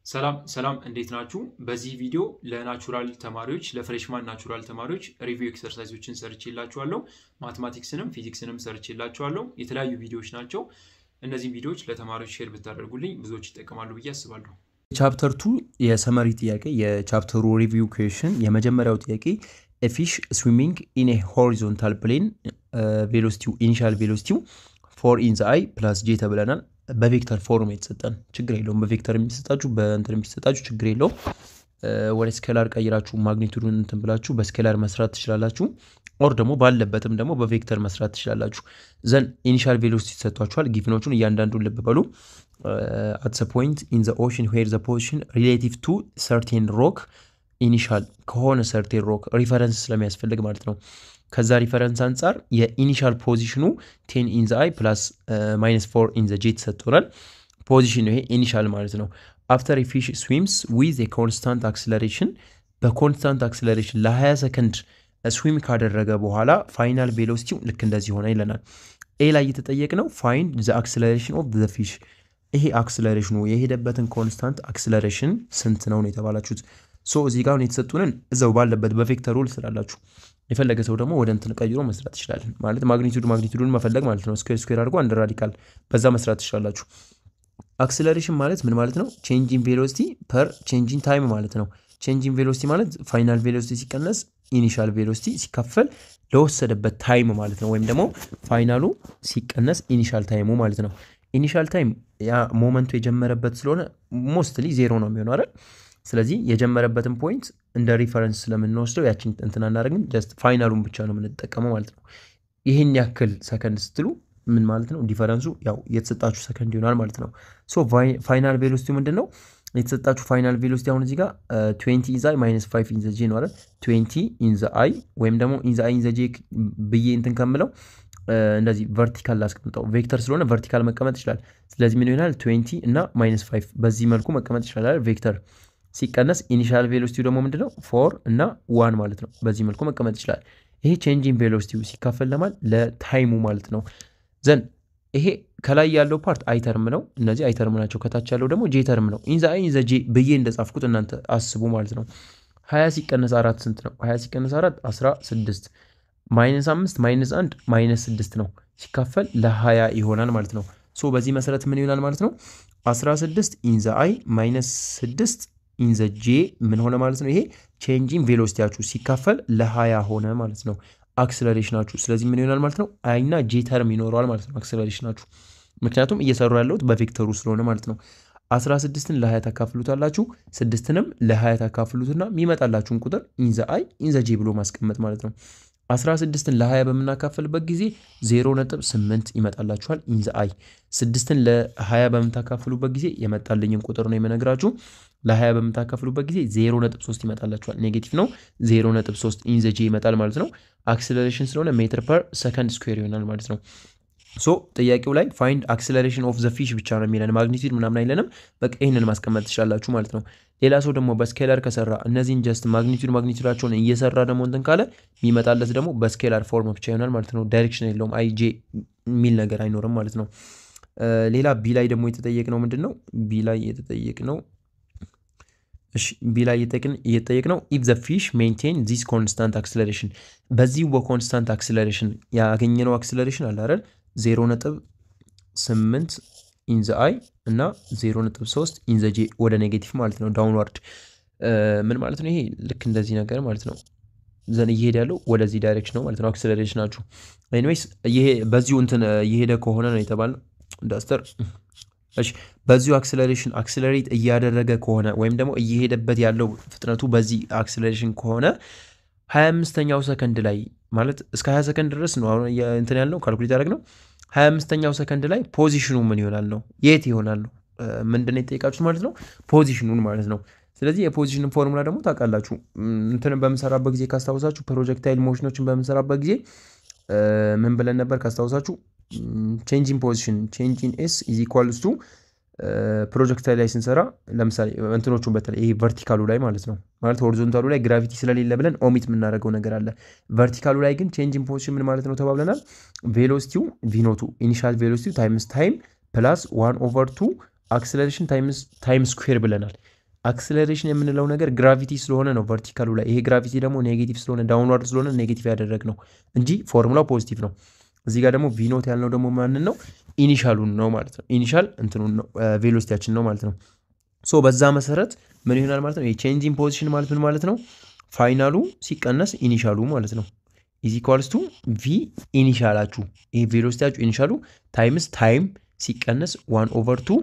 ሰላም ሰላም እንዴት ናችሁ? በዚህ ቪዲዮ ለናቹራል ተማሪዎች ለፍሬሽማን ናቹራል ተማሪዎች ሪቪው ኤክሰርሳይዞችን ሰርቼላችኋለሁ። ማትማቲክስንም ፊዚክስንም ሰርቼላችኋለሁ። የተለያዩ ቪዲዮዎች ናቸው። እነዚህም ቪዲዮዎች ለተማሪዎች ሼር ብታደርጉልኝ ብዙዎች ይጠቀማሉ ብዬ አስባለሁ። ቻፕተር ቱ የሰመሪ ጥያቄ የቻፕተሩ ሪቪው ኩዌሽን የመጀመሪያው ጥያቄ ፊሽ ስዊሚንግ ኢን ሆሪዞንታል ፕሌን ቬሎሲቲው ኢኒሻል ቬሎሲቲው ፎር ኢን ዘ አይ ፕላስ ጄ ተብለናል። በቬክተር ፎርም የተሰጠን ችግር የለውም። በቬክተር የሚሰጣችሁ በእንትን የሚሰጣችሁ ችግር የለውም። ወደ ስኬላር ቀይራችሁ ማግኒቱዱን እንትን ብላችሁ በስኬላር መስራት ትችላላችሁ። ኦር ደግሞ ባለበትም ደግሞ በቬክተር መስራት ትችላላችሁ። ዘን ኢኒሻል ቬሎሲቲ ተሰጥቷችኋል። ጊቭኖቹን እያንዳንዱን ልብ በሉ። አት ፖይንት ኢን ዘ ኦሽን ዌር ዘ ፖዚሽን ሪሌቲቭ ቱ ሰርቴን ሮክ ኢኒሻል ከሆነ ሰርቴን ሮክ ሪፈረንስ ስለሚያስፈልግ ማለት ነው። ከዛ ሪፈረንስ አንጻር የኢኒሻል ፖዚሽኑ ቴን ኢን ዘ አይ ፕላስ ማይነስ ፎር ኢን ዘ ጄ ተሰጥቶናል። ፖዚሽን ይሄ ኢኒሻል ማለት ነው። አፍተር ፊሽ ስዊምስ ዊዝ የኮንስታንት አክስለሬሽን በኮንስታንት አክስለሬሽን ለ20 ሰከንድ ስዊም ካደረገ በኋላ ፋይናል ቬሎሲቲው ልክ እንደዚህ ሆነ ይለናል። ኤ ላይ የተጠየቅ ነው ፋይንድ ዘ አክስለሬሽን ኦፍ ዘ ፊሽ። ይሄ አክስለሬሽኑ የሄደበትን ኮንስታንት አክስለሬሽን ስንት ነው ነው የተባላችሁት። ሶ እዚህ ጋር የተሰጡንን እዛው ባለበት በቬክተር ሩል ስላላችሁ የፈለገ ሰው ደግሞ ወደ እንትን ቀይሮ መስራት ይችላል። ማለት ማግኒቱድ ማግኒቱዱን መፈለግ ማለት ነው። ስኩዌር ስኩዌር አድርጎ አንድ ራዲካል በዛ መስራት ትችላላችሁ። አክስለሬሽን ማለት ምን ማለት ነው? ቼንጂን ቬሎሲቲ ፐር ቼንጂን ታይም ማለት ነው። ቼንጂን ቬሎሲቲ ማለት ፋይናል ቬሎሲቲ ሲቀነስ ኢኒሻል ቬሎሲቲ ሲካፈል ለወሰደበት ታይም ማለት ነው። ወይም ደግሞ ፋይናሉ ሲቀነስ ኢኒሻል ታይሙ ማለት ነው። ኢኒሻል ታይም ያ ሞመንቱ የጀመረበት ስለሆነ ሞስትሊ ዜሮ ነው የሚሆነው አይደል? ስለዚህ የጀመረበትን ፖይንት እንደ ሪፈረንስ ስለምንወስደው ያችን እንትን አናደርግም። ጀስት ፋይናሉን ብቻ ነው የምንጠቀመው ማለት ነው። ይህን ያክል ሰከንድ ስትሉ ምን ማለት ነው? ዲፈረንሱ ያው የተሰጣችሁ ሰከንድ ይሆናል ማለት ነው። ሶ ፋይናል ቬሎሲቲ ምንድን ነው? የተሰጣችሁ ፋይናል ቬሎሲቲ አሁን እዚህ ጋር ትዌንቲ ኢንዘ አይ ማይነስ ፋይቭ ኢንዘ ጄ ነው አይደል? ትዌንቲ ኢንዘ አይ ወይም ደግሞ ኢንዘ አይ ኢንዘ ጄ ብዬ እንትን ከምለው እንደዚህ ቨርቲካል ላስቀምጠው። ቬክተር ስለሆነ ቨርቲካል መቀመጥ ይችላል። ስለዚህ ምን ይሆናል? ትዌንቲ እና ማይነስ ፋይቭ በዚህ መልኩ መቀመጥ ይችላል ቬክተር ሲቀነስ ኢኒሻል ቬሎሲቲው ደግሞ ምንድነው ፎር እና ዋን ማለት ነው። በዚህ መልኩ መቀመጥ ይችላል። ይሄ ቼንጂን ቬሎሲቲው ሲካፈል ለማል ለታይሙ ማለት ነው። ዘን ይሄ ከላይ ያለው ፓርት አይተርም ነው። እነዚህ አይተርም ናቸው። ከታች ያለው ደግሞ ጄ ተርም ነው። ኢንዛ አይ ኢንዘ ጄ ብዬ እንደጻፍኩት እናንተ አስቡ ማለት ነው። ሀያ ሲቀነስ አራት ስንት ነው? ሀያ ሲቀነስ አራት አስራ ስድስት ማይነስ አምስት ማይነስ አንድ ማይነስ ስድስት ነው። ሲካፈል ለሀያ ይሆናል ማለት ነው። ሶ በዚህ መሰረት ምን ይሆናል ማለት ነው? አስራ ስድስት ኢንዘ አይ ማይነስ ስድስት ኢንዘ ጄ ምን ሆነ ማለት ነው? ይሄ ቼንጂን ቬሎሲቲያችሁ ሲካፈል ለሀያ ሆነ ማለት ነው አክስለሬሽናችሁ። ስለዚህ ምን ይሆናል ማለት ነው? አይና ጄ ተርም ይኖረዋል ማለት ነው አክስለሬሽናችሁ። ምክንያቱም እየሰሩ ያለሁት በቬክተሩ ስለሆነ ማለት ነው። 16ን ለ20 ታካፍሉታላችሁ፣ ስድስትንም ለ20 ታካፍሉትና የሚመጣላችሁን ቁጥር ኢንዘ አይ ኢንዘ ጄ ብሎ ማስቀመጥ ማለት ነው። 16ን ለ20 በምናካፍልበት ጊዜ 0.8 ይመጣላችኋል ኢንዘ አይ። ስድስትን ለ20 በምታካፍሉበት ጊዜ የመጣልኝን ቁጥር ነው የምነግራችሁ። ለ20 በምታካፍሉበት ጊዜ 0.3 ይመጣላችኋል። ኔጌቲቭ ነው 0.3 ኢንዘ ጄ ይመጣል ማለት ነው። አክስለሬሽን ስለሆነ ሜትር ፐር ሰከንድ ስኩዌር ይሆናል ማለት ነው። ሶ ጥያቄው ላይ ፋይንድ አክስለሬሽን ኦፍ ዘ ፊሽ ብቻ ነው የሚለን ማግኒቱድ ምናምን አይለንም። በቃ ይህንን ማስቀመጥ ትችላላችሁ ማለት ነው። ሌላ ሰው ደግሞ በስኬላር ከሰራ እነዚህን ጀስት ማግኒቱድ ማግኒቱዳቸውን እየሰራ ደግሞ እንትን ካለ የሚመጣለት ደግሞ በስኬላር ፎርም ብቻ ይሆናል ማለት ነው። ዳይሬክሽን የለውም አይ ጄ የሚል ነገር አይኖርም ማለት ነው። ሌላ ቢ ላይ ደግሞ የተጠየቅ ነው ምንድን ነው ቢ ላይ የተጠየቅ ነው ቢ ላይ እየጠየቅ ነው ኢፍ ዘ ፊሽ ሜንቴን ዚስ ኮንስታንት አክስለሬሽን በዚህ በኮንስታንት አክስለሬሽን ያገኘነው አክስለሬሽን አለ አይደል ዜሮ ነጥብ ስምንት ኢንዘ አይ እና ዜሮ ነጥብ ሶስት ኢንዘ ጄ ወደ ኔጌቲቭ ማለት ነው ዳውንዋርድ ምን ማለት ነው ይሄ ልክ እንደዚህ ነገር ማለት ነው ዘን እየሄደ ያለው ወደዚህ ዳይሬክሽን ነው ማለት ነው አክስለሬሽናችሁ ኤኒዌይስ በዚሁ እንትን እየሄደ ከሆነ ነው የተባለው ዳስተር እሺ በዚሁ አክስለሬሽን አክስለሬት እያደረገ ከሆነ ወይም ደግሞ እየሄደበት ያለው ፍጥነቱ በዚህ አክስለሬሽን ከሆነ ሀያ አምስተኛው ሰከንድ ላይ ማለት እስከ ሀያ ሰከንድ ድረስ ነው አሁን እንትን ያልነው ካልኩሌት ያደረግ ነው። ሀያ አምስተኛው ሰከንድ ላይ ፖዚሽኑ ምን ይሆናል ነው የት ይሆናል ነው ምንድን የጠየቃችሁት ማለት ነው ፖዚሽኑን ማለት ነው። ስለዚህ የፖዚሽንን ፎርሙላ ደግሞ ታውቃላችሁ። እንትንን በምንሰራበት ጊዜ ካስታወሳችሁ ፕሮጀክታይል ሞሽኖችን በምንሰራበት ጊዜ ምን ብለን ነበር ካስታወሳችሁ ቼንጂን ፖዚሽን ቼንጂን ኤስ ኢዝ ኢኳልስ ቱ ፕሮጀክታይል ላይ ስንሰራ ለምሳሌ እንትኖቹን በተለይ ይሄ ቨርቲካሉ ላይ ማለት ነው ማለት ሆሪዞንታሉ ላይ ግራቪቲ ስለሌለ ብለን ኦሚት የምናደርገው ነገር አለ። ቨርቲካሉ ላይ ግን ቼንጂን ፖዚሽን ምን ማለት ነው ተባብለናል። ቬሎሲቲው ቪኖቱ ኢኒሻል ቬሎሲቲው ታይምስ ታይም ፕላስ ዋን ኦቨር ቱ አክስለሬሽን ታይም ስኩዌር ብለናል። አክስለሬሽን የምንለው ነገር ግራቪቲ ስለሆነ ነው ቨርቲካሉ ላይ። ይሄ ግራቪቲ ደግሞ ኔጌቲቭ ስለሆነ ዳውንዋርድ ስለሆነ ኔጌቲቭ ያደረግ ነው እንጂ ፎርሙላው ፖዚቲቭ ነው። እዚህ ጋር ደግሞ ቪኖት ያልነው ደግሞ ማንን ነው? ኢኒሻሉን ነው ማለት ነው። ኢኒሻል እንትኑን ነው ቬሎሲቲያችን ነው ማለት ነው። ሶ በዛ መሰረት ምን ይሆናል ማለት ነው? የቼንጂንግ ፖዚሽን ማለት ምን ማለት ነው? ፋይናሉ ሲቀነስ ኢኒሻሉ ማለት ነው። ኢዝ ኢኳልስ ቱ ቪ ኢኒሻላችሁ ይሄ ቬሎሲቲያችሁ ኢኒሻሉ ታይምስ ታይም ሲቀነስ ዋን ኦቨር ቱ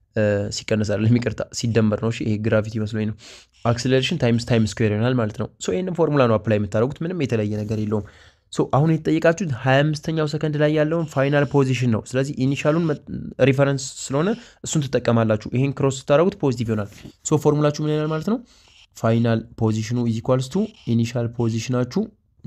ሲቀነስ አይደለም ይቅርታ፣ ሲደመር ነው። ይሄ ግራቪቲ መስሎኝ ነው። አክስሌሬሽን ታይምስ ታይም ስኩዌር ይሆናል ማለት ነው። ሶ ይህንን ፎርሙላ ነው አፕላይ የምታደርጉት። ምንም የተለየ ነገር የለውም። ሶ አሁን የተጠየቃችሁት 25ኛው ሰከንድ ላይ ያለውን ፋይናል ፖዚሽን ነው። ስለዚህ ኢኒሻሉን ሪፈረንስ ስለሆነ እሱን ትጠቀማላችሁ። ይህን ክሮስ ስታደረጉት ፖዚቲቭ ይሆናል። ሶ ፎርሙላችሁ ምን ይሆናል ማለት ነው? ፋይናል ፖዚሽኑ ኢዝ ኢኳልስ ቱ ኢኒሻል ፖዚሽናችሁ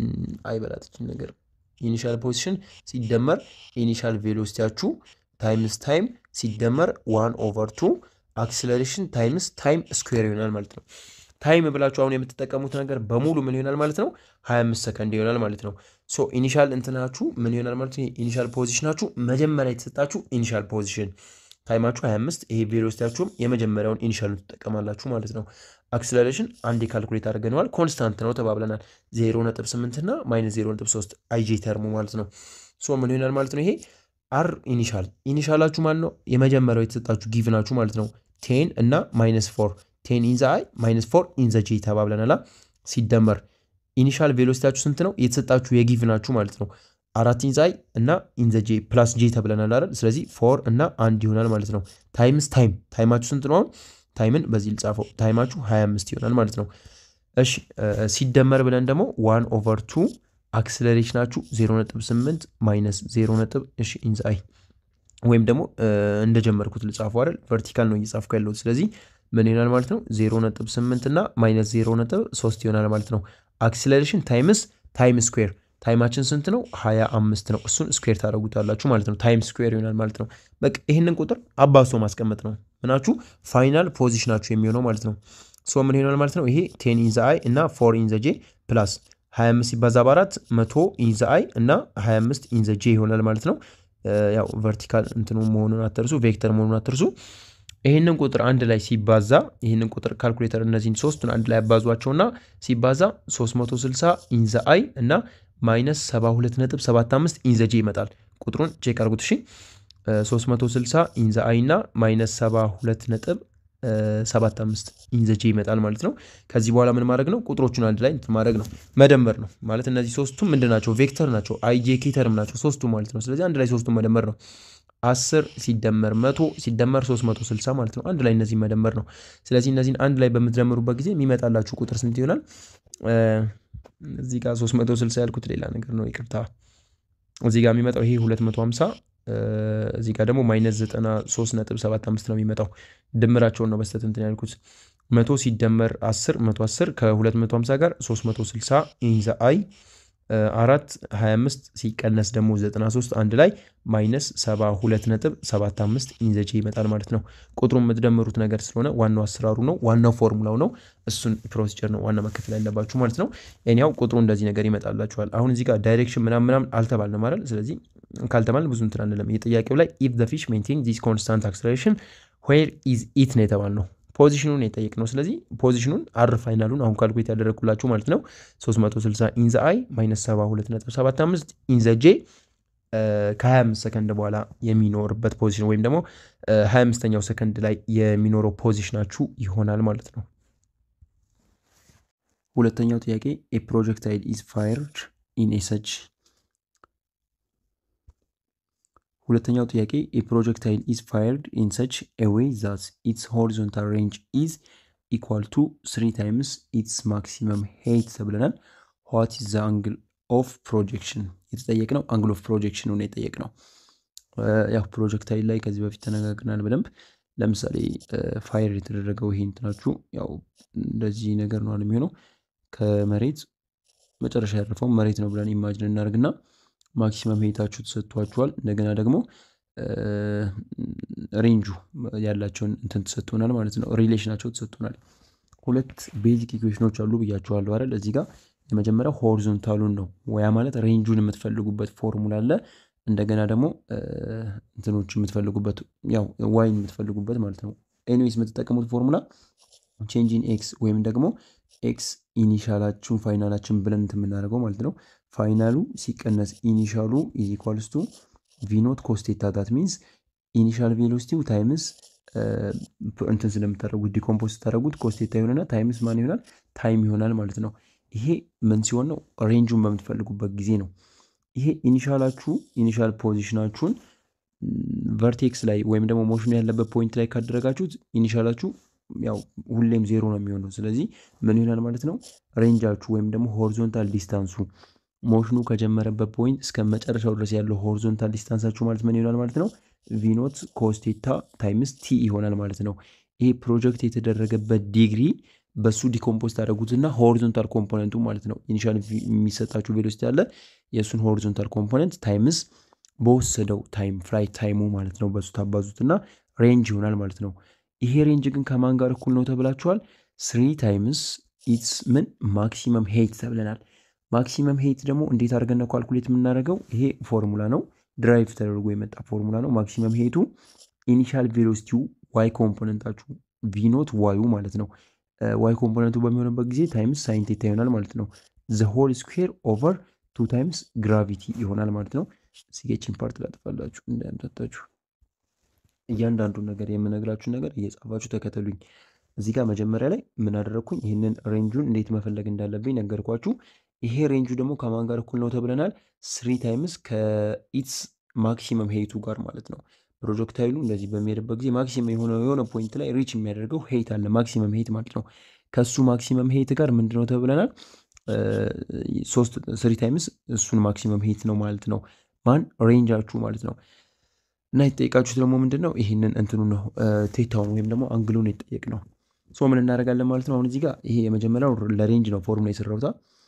አይበላትችን ነገር ኢኒሻል ፖዚሽን ሲደመር ኢኒሻል ቬሎሲቲያችሁ ታይምስ ታይም ሲደመር ዋን ኦቨር ቱ አክስለሬሽን ታይምስ ታይም ስኩዌር ይሆናል ማለት ነው። ታይም ብላችሁ አሁን የምትጠቀሙት ነገር በሙሉ ምን ይሆናል ማለት ነው? 25 ሰከንድ ይሆናል ማለት ነው። ሶ ኢኒሻል እንትናችሁ ምን ይሆናል ማለት ነው? ኢኒሻል ፖዚሽናችሁ መጀመሪያ የተሰጣችሁ ኢኒሻል ፖዚሽን ታይማችሁ 25፣ ይሄ ቬሎሲቲያችሁም የመጀመሪያውን ኢኒሻሉን ትጠቀማላችሁ ማለት ነው። አክስለሬሽን አንዴ ካልኩሌት አድርገነዋል። ኮንስታንት ነው ተባብለናል። 0.8 እና ማይነስ 0.3 አይጄ ተርሙ ማለት ነው። ሶ ምን ይሆናል ማለት ነው? ይሄ አር ኢኒሻል ኢኒሻላችሁ ማለት ነው የመጀመሪያው የተሰጣችሁ ጊቭናችሁ ማለት ነው ቴን እና ማይነስ ፎር ቴን ኢንዘ አይ ማይነስ ፎር ኢንዘ ጄ ተባብለናላ። ሲደመር ኢኒሻል ቬሎሲቲያችሁ ስንት ነው የተሰጣችሁ የጊቭናችሁ ማለት ነው አራት ኢንዘ አይ እና ኢንዘ ጄ ፕላስ ጄ ተብለናል አይደል? ስለዚህ ፎር እና አንድ ይሆናል ማለት ነው። ታይምስ ታይም ታይማችሁ ስንት ነው አሁን ታይምን በዚህ ልጻፈው ታይማችሁ 25 ይሆናል ማለት ነው። እሺ ሲደመር ብለን ደግሞ ዋን ኦቨር ቱ አክስለሬሽናችሁ 0.8 ማይነስ 0 እሺ ኢንዝ አይ ወይም ደግሞ እንደጀመርኩት ልጻፈው አይደል ቨርቲካል ነው እየጻፍኩ ያለሁት ስለዚህ ምን ይሆናል ማለት ነው 0.8 እና ማይነስ 0.3 ይሆናል ማለት ነው። አክስለሬሽን ታይምስ ታይም ስኩዌር ታይማችን ስንት ነው? 25 ነው። እሱን ስኩዌር ታደረጉታላችሁ ማለት ነው። ታይም ስኩዌር ይሆናል ማለት ነው። በቃ ይህንን ቁጥር አባሶ ማስቀመጥ ነው ምናችሁ ፋይናል ፖዚሽናችሁ የሚሆነው ማለት ነው። ሶ ምን ይሆናል ማለት ነው? ይሄ ቴን ኢንዘ አይ እና ፎር ኢንዘ ጄ ፕላስ 25 ሲባዛ በአራት መቶ ኢንዘ አይ እና 25 ኢንዘ ጄ ይሆናል ማለት ነው። ያው ቨርቲካል እንትኑ መሆኑን አትርሱ፣ ቬክተር መሆኑን አትርሱ። ይህንን ቁጥር አንድ ላይ ሲባዛ ይህንን ቁጥር ካልኩሌተር እነዚህን ሶስቱን አንድ ላይ ያባዟቸውና ሲባዛ 360 ኢንዘ አይ እና ማይነስ 72.75 ኢንዘ ጄ ይመጣል። ቁጥሩን ቼክ አርጉት እሺ። 360 ኢንዘ አይ እና ማይነስ 72.75 ኢንዘ ጄ ይመጣል ማለት ነው። ከዚህ በኋላ ምን ማድረግ ነው? ቁጥሮቹን አንድ ላይ እንትን ማድረግ ነው፣ መደመር ነው ማለት እነዚህ ሶስቱም ምንድን ናቸው? ቬክተር ናቸው። አይ ጄ ኬ ተርም ናቸው ሶስቱ ማለት ነው። ስለዚህ አንድ ላይ ሶስቱን መደመር ነው። 10 ሲደመር መቶ ሲደመር 360 ማለት ነው። አንድ ላይ እነዚህ መደመር ነው። ስለዚህ እነዚህን አንድ ላይ በምትደምሩበት ጊዜ የሚመጣላችሁ ቁጥር ስንት ይሆናል? እዚህ ጋር 360 ያልኩት ሌላ ነገር ነው፣ ይቅርታ። እዚህ ጋር የሚመጣው ይሄ 250 እዚህ ጋር ደግሞ ማይነስ 93.75 ነው የሚመጣው። ድምራቸውን ነው በስተት እንትን ያልኩት። መቶ ሲደመር 10 110 ከ250 ጋር 360 ኢንዘ አይ አራት 25 ሲቀነስ ደግሞ 93 አንድ ላይ ማይነስ 72.75 ኢንዘጄ ይመጣል ማለት ነው። ቁጥሩን የምትደምሩት ነገር ስለሆነ ዋናው አሰራሩ ነው፣ ዋናው ፎርሙላው ነው። እሱን ፕሮሲጀር ነው ዋና መከተል ያለባችሁ ማለት ነው። ኒያው ቁጥሩ እንደዚህ ነገር ይመጣላችኋል። አሁን እዚህ ጋር ዳይሬክሽን ምናምን ምናምን አልተባልንም አይደል? ስለዚህ ካልተባልን ብዙ እንትን አንልም። የጥያቄው ላይ ኢፍ ዘ ፊሽ ሜንቴን ዚስ ኮንስታንት አክስለሬሽን ዌር ኢዝ ኢት ነው የተባልነው ፖዚሽኑን የጠየቅ ነው። ስለዚህ ፖዚሽኑን አር ፋይናሉን አሁን ካልኩሌት ያደረግኩላችሁ ማለት ነው 360 ኢንዘ አይ ማይነስ 72.75 ኢንዘ ጄ ከ25 ሰከንድ በኋላ የሚኖርበት ፖዚሽን ወይም ደግሞ 25ኛው ሰከንድ ላይ የሚኖረው ፖዚሽናችሁ ይሆናል ማለት ነው። ሁለተኛው ጥያቄ ኤ ፕሮጀክታይል ኢዝ ፋየርድ ኢን ኤ ሰች ሁለተኛው ጥያቄ የፕሮጀክታይል ኢዝ ፋየርድ ኢን ሰች ኤ ዌይ ዛት ኢትስ ሆሪዞንታል ሬንጅ ኢዝ ኢኳል ቱ ስሪ ታይምስ ኢትስ ማክሲመም ሄይት ተብለናል። ዋት ኢዝ ዘ አንግል ኦፍ ፕሮጀክሽን የተጠየቅ ነው። አንግል ኦፍ ፕሮጀክሽኑን የጠየቅ ነው። ያው ፕሮጀክታይል ላይ ከዚህ በፊት ተነጋግረናል በደንብ። ለምሳሌ ፋየር የተደረገው ይሄ እንትናችሁ ያው እንደዚህ ነገር ነው የሚሆነው ከመሬት መጨረሻ ያረፈው መሬት ነው ብለን ኢማጅን እናደርግና ማክሲመም ሄታችሁ ተሰጥቷችኋል። እንደገና ደግሞ ሬንጁ ያላቸውን እንትን ተሰጥቶናል ማለት ነው። ሪሌሽናቸው ተሰጥቶናል። ሁለት ቤዚክ ኢኩዌሽኖች አሉ ብያችኋለሁ አይደል? እዚህ ጋር የመጀመሪያው ሆሪዞንታሉን ነው ወያ ማለት ሬንጁን የምትፈልጉበት ፎርሙላ አለ። እንደገና ደግሞ እንትኖች የምትፈልጉበት ያው ዋይን የምትፈልጉበት ማለት ነው። ኤኒዌይስ የምትጠቀሙት ፎርሙላ ቼንጅ ኢን ኤክስ ወይም ደግሞ ኤክስ ኢኒሻላችሁን ፋይናላችን ብለን የምናደርገው ማለት ነው። ፋይናሉ ሲቀነስ ኢኒሻሉ ኢዝ ኢኳልስ ቱ ቪኖት ኮስቴታ ዳት ሚንስ ኢኒሻል ቬሎሲቲው ታይምስ እንትን ስለምታደረጉት ዲኮምፖዝ ስታደረጉት ኮስቴታ ይሆንና ታይምስ ማን ይሆናል ታይም ይሆናል ማለት ነው። ይሄ ምን ሲሆን ነው? ሬንጁን በምትፈልጉበት ጊዜ ነው። ይሄ ኢኒሻላችሁ ኢኒሻል ፖዚሽናችሁን ቨርቴክስ ላይ ወይም ደግሞ ሞሽኑ ያለበት ፖይንት ላይ ካደረጋችሁት ኢኒሻላችሁ ያው ሁሌም ዜሮ ነው የሚሆነው። ስለዚህ ምን ይሆናል ማለት ነው? ሬንጃችሁ ወይም ደግሞ ሆሪዞንታል ዲስታንሱ ሞሽኑ ከጀመረበት ፖይንት እስከ መጨረሻው ድረስ ያለው ሆሪዞንታል ዲስታንሳችሁ ማለት ምን ይሆናል ማለት ነው? ቪኖት ኮስቴታ ታይምስ ቲ ይሆናል ማለት ነው። ይሄ ፕሮጀክት የተደረገበት ዲግሪ በሱ ዲኮምፖዝ ታደረጉትና ሆሪዞንታል ኮምፖነንቱ ማለት ነው ኢኒሻል የሚሰጣችሁ ቬሎሲቲ አለ የእሱን ሆሪዞንታል ኮምፖነንት ታይምስ በወሰደው ታይም ፍላይት ታይሙ ማለት ነው በሱ ታባዙትና ሬንጅ ይሆናል ማለት ነው። ይሄ ሬንጅ ግን ከማን ጋር እኩል ነው ተብላችኋል? ስሪ ታይምስ ኢትስ ምን ማክሲመም ሄይት ተብለናል። ማክሲመም ሄይት ደግሞ እንዴት አድርገን ነው ካልኩሌት የምናደርገው? ይሄ ፎርሙላ ነው፣ ድራይቭ ተደርጎ የመጣ ፎርሙላ ነው። ማክሲመም ሄይቱ ኢኒሻል ቬሎሲቲው ዋይ ኮምፖነንታችሁ ቪኖት ዋዩ ማለት ነው። ዋይ ኮምፖነንቱ በሚሆንበት ጊዜ ታይምስ ሳይን ቴታ ይሆናል ማለት ነው። ዘ ሆል ስኩዌር ኦቨር ቱ ታይምስ ግራቪቲ ይሆናል ማለት ነው። ሲጌችን ፓርት ላጥፋላችሁ እንዳያምታታችሁ እያንዳንዱን ነገር የምነግራችሁን ነገር እየጻፋችሁ ተከተሉኝ። እዚህ ጋር መጀመሪያ ላይ ምን አደረግኩኝ? ይህንን ሬንጁን እንዴት መፈለግ እንዳለብኝ ነገርኳችሁ። ይሄ ሬንጁ ደግሞ ከማን ጋር እኩል ነው ተብለናል? ስሪ ታይምስ ከኢትስ ማክሲመም ሄይቱ ጋር ማለት ነው። ፕሮጀክታይሉ እንደዚህ በሚሄድበት ጊዜ ማክሲመም የሆነ የሆነ ፖይንት ላይ ሪች የሚያደርገው ሄይት አለ፣ ማክሲመም ሄይት ማለት ነው። ከሱ ማክሲመም ሄይት ጋር ምንድነው ተብለናል? ሶስት ስሪ ታይምስ እሱን ማክሲመም ሄይት ነው ማለት ነው። ማን ሬንጃችሁ ማለት ነው። እና የተጠየቃችሁት ደግሞ ምንድን ነው? ይህንን እንትኑ ነው ቴታውን ወይም ደግሞ አንግሉን የተጠየቅ ነው። ሶ ምን እናደርጋለን ማለት ነው። አሁን እዚህ ጋር ይሄ የመጀመሪያው ለሬንጅ ነው ፎርሙላ የሰራውታ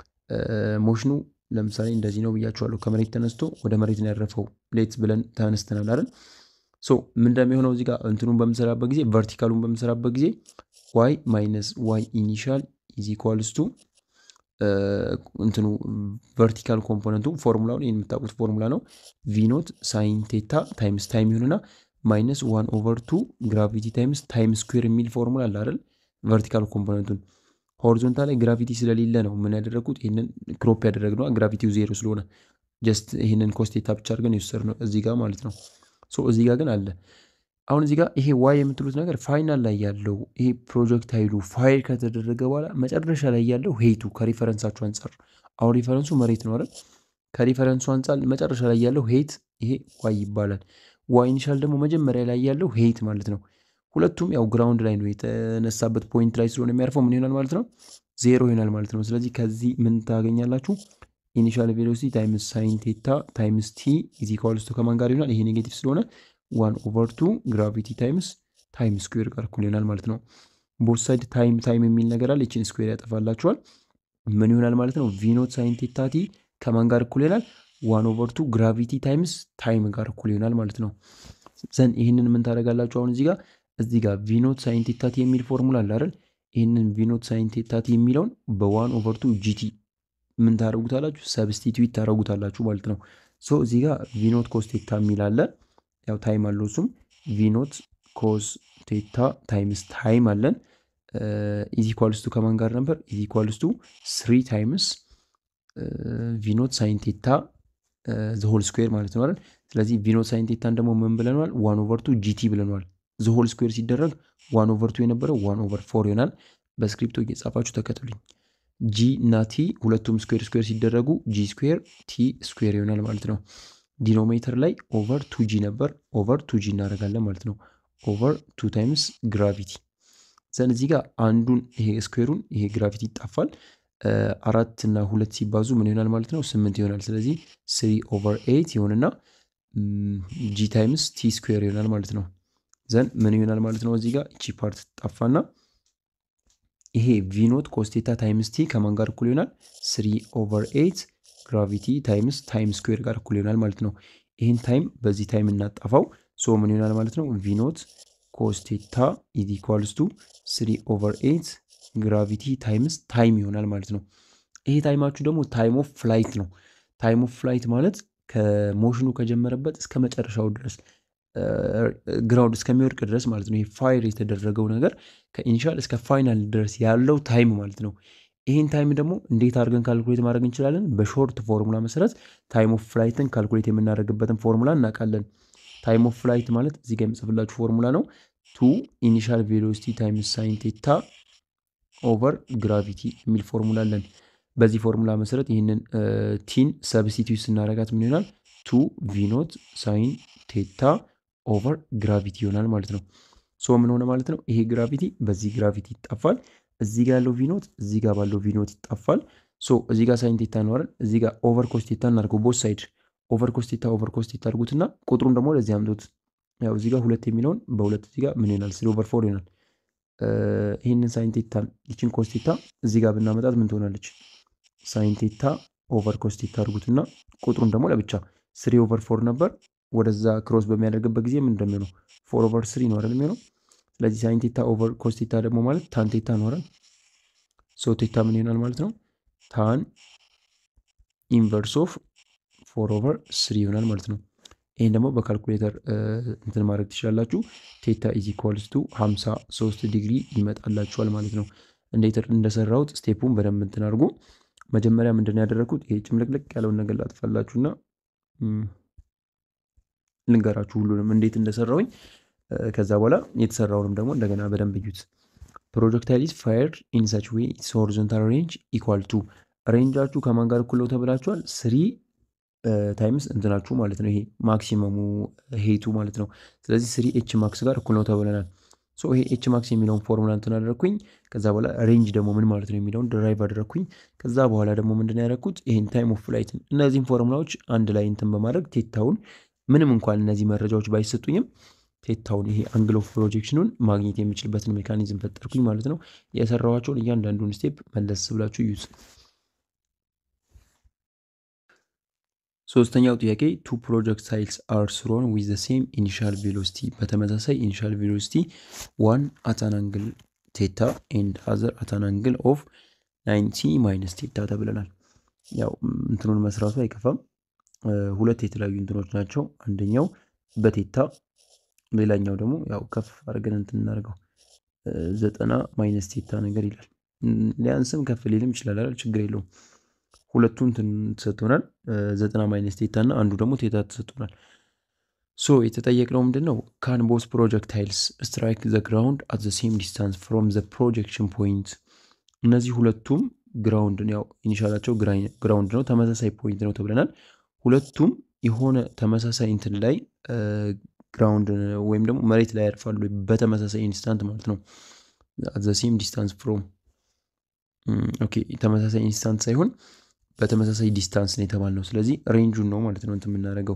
ሞሽኑ ለምሳሌ እንደዚህ ነው ብያችኋለሁ። ከመሬት ተነስቶ ወደ መሬት ነው ያረፈው ሌት ብለን ተነስተናል አይደል? ሶ ምን እንደሚሆነው እዚህ ጋር እንትኑን በምሰራበት ጊዜ ቨርቲካሉን በምሰራበት ጊዜ ዋይ ማይነስ ዋይ ኢኒሻል ኢዝ ኢኳልስ ቱ እንትኑ ቨርቲካል ኮምፖነንቱ ፎርሙላውን ይህን የምታውቁት ፎርሙላ ነው። ቪኖት ሳይን ቴታ ታይምስ ታይም ይሆንና ማይነስ ዋን ኦቨር ቱ ግራቪቲ ታይምስ ታይም ስኩዌር የሚል ፎርሙላ አለ አይደል? ቨርቲካል ኮምፖነንቱን ሆሪዞንታል ላይ ግራቪቲ ስለሌለ ነው ምን ያደረግኩት ይህንን ክሮፕ ያደረግነው ግራቪቲው ዜሮ ስለሆነ ጀስት ይህንን ኮስቴታ ብቻ አድርገን የወሰድነው እዚህ ጋር ማለት ነው። ሶ እዚህ ጋር ግን አለ አሁን እዚህ ጋር ይሄ ዋይ የምትሉት ነገር ፋይናል ላይ ያለው ይሄ ፕሮጀክት ኃይሉ ፋይል ከተደረገ በኋላ መጨረሻ ላይ ያለው ሄይቱ ከሪፈረንሳችሁ አንጻር አሁን ሪፈረንሱ መሬት ነው አይደል? ከሪፈረንሱ አንጻር መጨረሻ ላይ ያለው ሄይት ይሄ ዋይ ይባላል። ዋይ ኢኒሻል ደግሞ መጀመሪያ ላይ ያለው ሄይት ማለት ነው። ሁለቱም ያው ግራውንድ ላይ ነው የተነሳበት ፖይንት ላይ ስለሆነ የሚያርፈው ምን ይሆናል ማለት ነው? ዜሮ ይሆናል ማለት ነው። ስለዚህ ከዚህ ምን ታገኛላችሁ? ኢኒሻል ቬሎሲቲ ታይምስ ሳይን ቴታ ታይምስ ቲ ኢዝ ኢኳልስ ቱ ከማን ጋር ይሆናል? ይሄ ኔጌቲቭ ስለሆነ ዋን ኦቨር ቱ ግራቪቲ ታይምስ ታይም ስኩዌር ጋር እኩል ይሆናል ማለት ነው። ቦት ሳይድ ታይም ታይም የሚል ነገር አለ። ይችን ስኩዌር ያጠፋላችኋል። ምን ይሆናል ማለት ነው? ቪኖት ሳይን ቴታ ቲ ከማን ጋር እኩል ይሆናል? ዋን ኦቨር ቱ ግራቪቲ ታይምስ ታይም ጋር እኩል ይሆናል ማለት ነው። ዘን ይህንን ምን ታደርጋላችሁ? አሁን እዚህ ጋር እዚህ ጋር ቪኖት ሳይን ቴታ ቲ የሚል ፎርሙላ አለ አይደል? ይህንን ቪኖት ሳይን ቴታ ቲ የሚለውን በዋን ኦቨር ቱ ጂቲ ምን ታደርጉታላችሁ? ሰብስቲትዩት ታደርጉታላችሁ ማለት ነው። ሶ እዚህ ጋር ቪኖት ኮስ ቴታ የሚል አለ ያው ታይም አለው እሱም ቪኖት ኮስ ቴታ ታይምስ ታይም አለን ኢዚ ኳልስቱ ከማን ጋር ነበር? ኢዚ ኳልስቱ ስሪ ታይምስ ቪኖት ሳይን ቴታ ዘሆል ስኩዌር ማለት ነው አይደል? ስለዚህ ቪኖት ሳይን ቴታን ደግሞ ምን ብለነዋል? ዋን ኦቨር ቱ ጂቲ ብለነዋል። ዘሆል ስኩዌር ሲደረግ ዋን ኦቨር ቱ የነበረው ዋን ኦቨር ፎር ይሆናል። በስክሪፕቶ እየጻፋችሁ ተከተሉኝ። ጂ እና ቲ ሁለቱም ስኩዌር ስኩዌር ሲደረጉ ጂ ስኩዌር ቲ ስኩዌር ይሆናል ማለት ነው። ዲኖሜተር ላይ ኦቨር ቱ ጂ ነበር። ኦቨር ቱ ጂ እናደርጋለን ማለት ነው። ኦቨር ቱ ታይምስ ግራቪቲ ዘን እዚህ ጋር አንዱን ይሄ ስኩዌሩን ይሄ ግራቪቲ ይጣፋል። አራት እና ሁለት ሲባዙ ምን ይሆናል ማለት ነው? ስምንት ይሆናል። ስለዚህ ስሪ ኦቨር ኤይት ይሆንና ጂ ታይምስ ቲ ስኩዌር ይሆናል ማለት ነው። ዘን ምን ይሆናል ማለት ነው? እዚህ ጋር እቺ ፓርት ጠፋና ይሄ ቪኖት ኮስቴታ ታይምስ ቲ ከማን ጋር እኩል ይሆናል? ስሪ ኦቨር ኤይት ግራቪቲ ታይምስ ታይም ስኩዌር ጋር እኩል ይሆናል ማለት ነው። ይህን ታይም በዚህ ታይም እናጠፋው። ሶ ምን ይሆናል ማለት ነው? ቪኖት ኮስቴታ ኢዝ ኢኳልስ ቱ ስሪ ኦቨር ኤይት ግራቪቲ ታይምስ ታይም ይሆናል ማለት ነው። ይሄ ታይማችሁ ደግሞ ታይም ኦፍ ፍላይት ነው። ታይም ኦፍ ፍላይት ማለት ከሞሽኑ ከጀመረበት እስከ መጨረሻው ድረስ ግራውንድ እስከሚወድቅ ድረስ ማለት ነው። ይሄ ፋይር የተደረገው ነገር ከኢኒሻል እስከ ፋይናል ድረስ ያለው ታይም ማለት ነው። ይህን ታይም ደግሞ እንዴት አድርገን ካልኩሌት ማድረግ እንችላለን? በሾርት ፎርሙላ መሰረት ታይም ኦፍ ፍላይትን ካልኩሌት የምናደርግበትን ፎርሙላ እናውቃለን። ታይም ኦፍ ፍላይት ማለት እዚህ ጋር የምጽፍላችሁ ፎርሙላ ነው። ቱ ኢኒሻል ቬሎሲቲ ታይምስ ሳይን ቴታ ኦቨር ግራቪቲ የሚል ፎርሙላ አለን። በዚህ ፎርሙላ መሰረት ይህንን ቲን ሰብስቲቱት ስናደርጋት ምን ይሆናል? ቱ ቪኖት ሳይን ቴታ ኦቨር ግራቪቲ ይሆናል ማለት ነው። ሶ ምን ሆነ ማለት ነው? ይሄ ግራቪቲ በዚህ ግራቪቲ ይጣፋል። እዚህ ጋር ያለው ቪኖት እዚህ ጋር ባለው ቪኖት ይጣፋል። ሶ እዚህ ጋር ሳይን ቴታ እንዋለን፣ እዚህ ጋር ኦቨር ኮስቴታ እናድርገው። ቦት ሳይድ ኦቨር ኮስቴታ ኦቨር ኮስቴታ አድርጉትና ቁጥሩን ደግሞ ለዚህ አምጡት። ያው እዚህ ጋር ሁለት የሚለውን በሁለት እዚህ ጋር ምን ይሆናል? ስሪ ኦቨር ፎር ይሆናል። ይህንን ሳይን ቴታን ይችን ኮስቴታ እዚህ ጋር ብናመጣት ምን ትሆናለች? ሳይን ቴታ ኦቨር ኮስቴታ አድርጉትና ቁጥሩን ደግሞ ለብቻ ስሪ ኦቨር ፎር ነበር። ወደዛ ክሮስ በሚያደርግበት ጊዜ ምን እንደሚሆነው ፎር ኦቨር ስሪ ነው አይደል የሚሆነው። ስለዚህ ሳይን ቴታ ኦቨር ኮስቴታ ደግሞ ማለት ታን ቴታ ይኖራል። ሶ ቴታ ምን ይሆናል ማለት ነው? ታን ኢንቨርስ ኦፍ ፎር ኦቨር ስሪ ይሆናል ማለት ነው። ይህን ደግሞ በካልኩሌተር እንትን ማድረግ ትችላላችሁ። ቴታ ኢዝ ኢኳልስ ቱ 53 ዲግሪ ይመጣላችኋል ማለት ነው። እንዴት እንደሰራሁት ስቴፑን በደንብ እንትን አድርጉ። መጀመሪያ ምንድን ነው ያደረግኩት? ይሄ ጭምልቅልቅ ያለውን ነገር ላጥፋላችሁና ልንገራችሁ ሁሉንም እንዴት እንደሰራውኝ። ከዛ በኋላ የተሰራውንም ደግሞ እንደገና በደንብ እዩት። ፕሮጀክታይል ኢዝ ፋየርድ ኢን ሰች ዌይ ኢትስ ሆሪዞንታል ሬንጅ ኢኳል ቱ ሬንጃችሁ ከማን ጋር እኩል ነው ተብላችኋል። ስሪ ታይምስ እንትናችሁ ማለት ነው። ይሄ ማክሲመሙ ሄቱ ማለት ነው። ስለዚህ ስሪ ኤች ማክስ ጋር እኩል ነው ተብለናል። ሶ ይሄ ኤች ማክስ የሚለውን ፎርሙላ እንትን አደረግኩኝ። ከዛ በኋላ ሬንጅ ደግሞ ምን ማለት ነው የሚለውን ድራይቭ አደረግኩኝ። ከዛ በኋላ ደግሞ ምንድን ያደረግኩት ይህን ታይም ኦፍ ፍላይትን እነዚህን ፎርሙላዎች አንድ ላይ እንትን በማድረግ ቴታውን ምንም እንኳን እነዚህ መረጃዎች ባይሰጡኝም ቴታውን ይሄ አንግል ኦፍ ፕሮጀክሽኑን ማግኘት የሚችልበትን ሜካኒዝም ፈጠርኩኝ ማለት ነው። የሰራኋቸውን እያንዳንዱን ስቴፕ መለስ ብላችሁ ዩዝ ሶስተኛው ጥያቄ ቱ ፕሮጀክታይልስ አር ስሮን ዊዝ ዘ ሴም ኢኒሻል ቬሎሲቲ በተመሳሳይ ኢኒሻል ቬሎሲቲ ዋን አታን አንግል ቴታ ኤንድ አዘር አታን አንግል ኦፍ ናይንቲ ማይነስ ቴታ ተብለናል። ያው እንትኑን መስራቱ አይከፋም። ሁለት የተለያዩ እንትኖች ናቸው። አንደኛው በቴታ ሌላኛው ደግሞ ያው ከፍ አድርገን እንትን እናደርገው ዘጠና ማይነስ ቴታ ነገር ይላል። ሊያንስም ከፍ ሊልም ይችላል አይደል? ችግር የለውም። ሁለቱ እንትን ተሰጥቶናል። ዘጠና ማይነስ ቴታ እና አንዱ ደግሞ ቴታ ተሰጥቶናል። ሶ የተጠየቅነው ምንድን ነው? ካን ቦስ ፕሮጀክታይልስ ስትራይክ ዘ ግራውንድ አት ዘ ሴም ዲስታንስ ፍሮም ዘ ፕሮጀክሽን ፖይንት። እነዚህ ሁለቱም ግራውንድ ያው ኢኒሻላቸው ግራውንድ ነው፣ ተመሳሳይ ፖይንት ነው ተብለናል። ሁለቱም የሆነ ተመሳሳይ እንትን ላይ ግራውንድ ወይም ደግሞ መሬት ላይ ያርፋሉ በተመሳሳይ ኢንስታንት ማለት ነው። አት ዘ ሴም ዲስታንስ ፍሮም ኦኬ፣ ተመሳሳይ ኢንስታንት ሳይሆን በተመሳሳይ ዲስታንስ ነው የተባልነው። ስለዚህ ሬንጁን ነው ማለት ነው እንትን የምናደርገው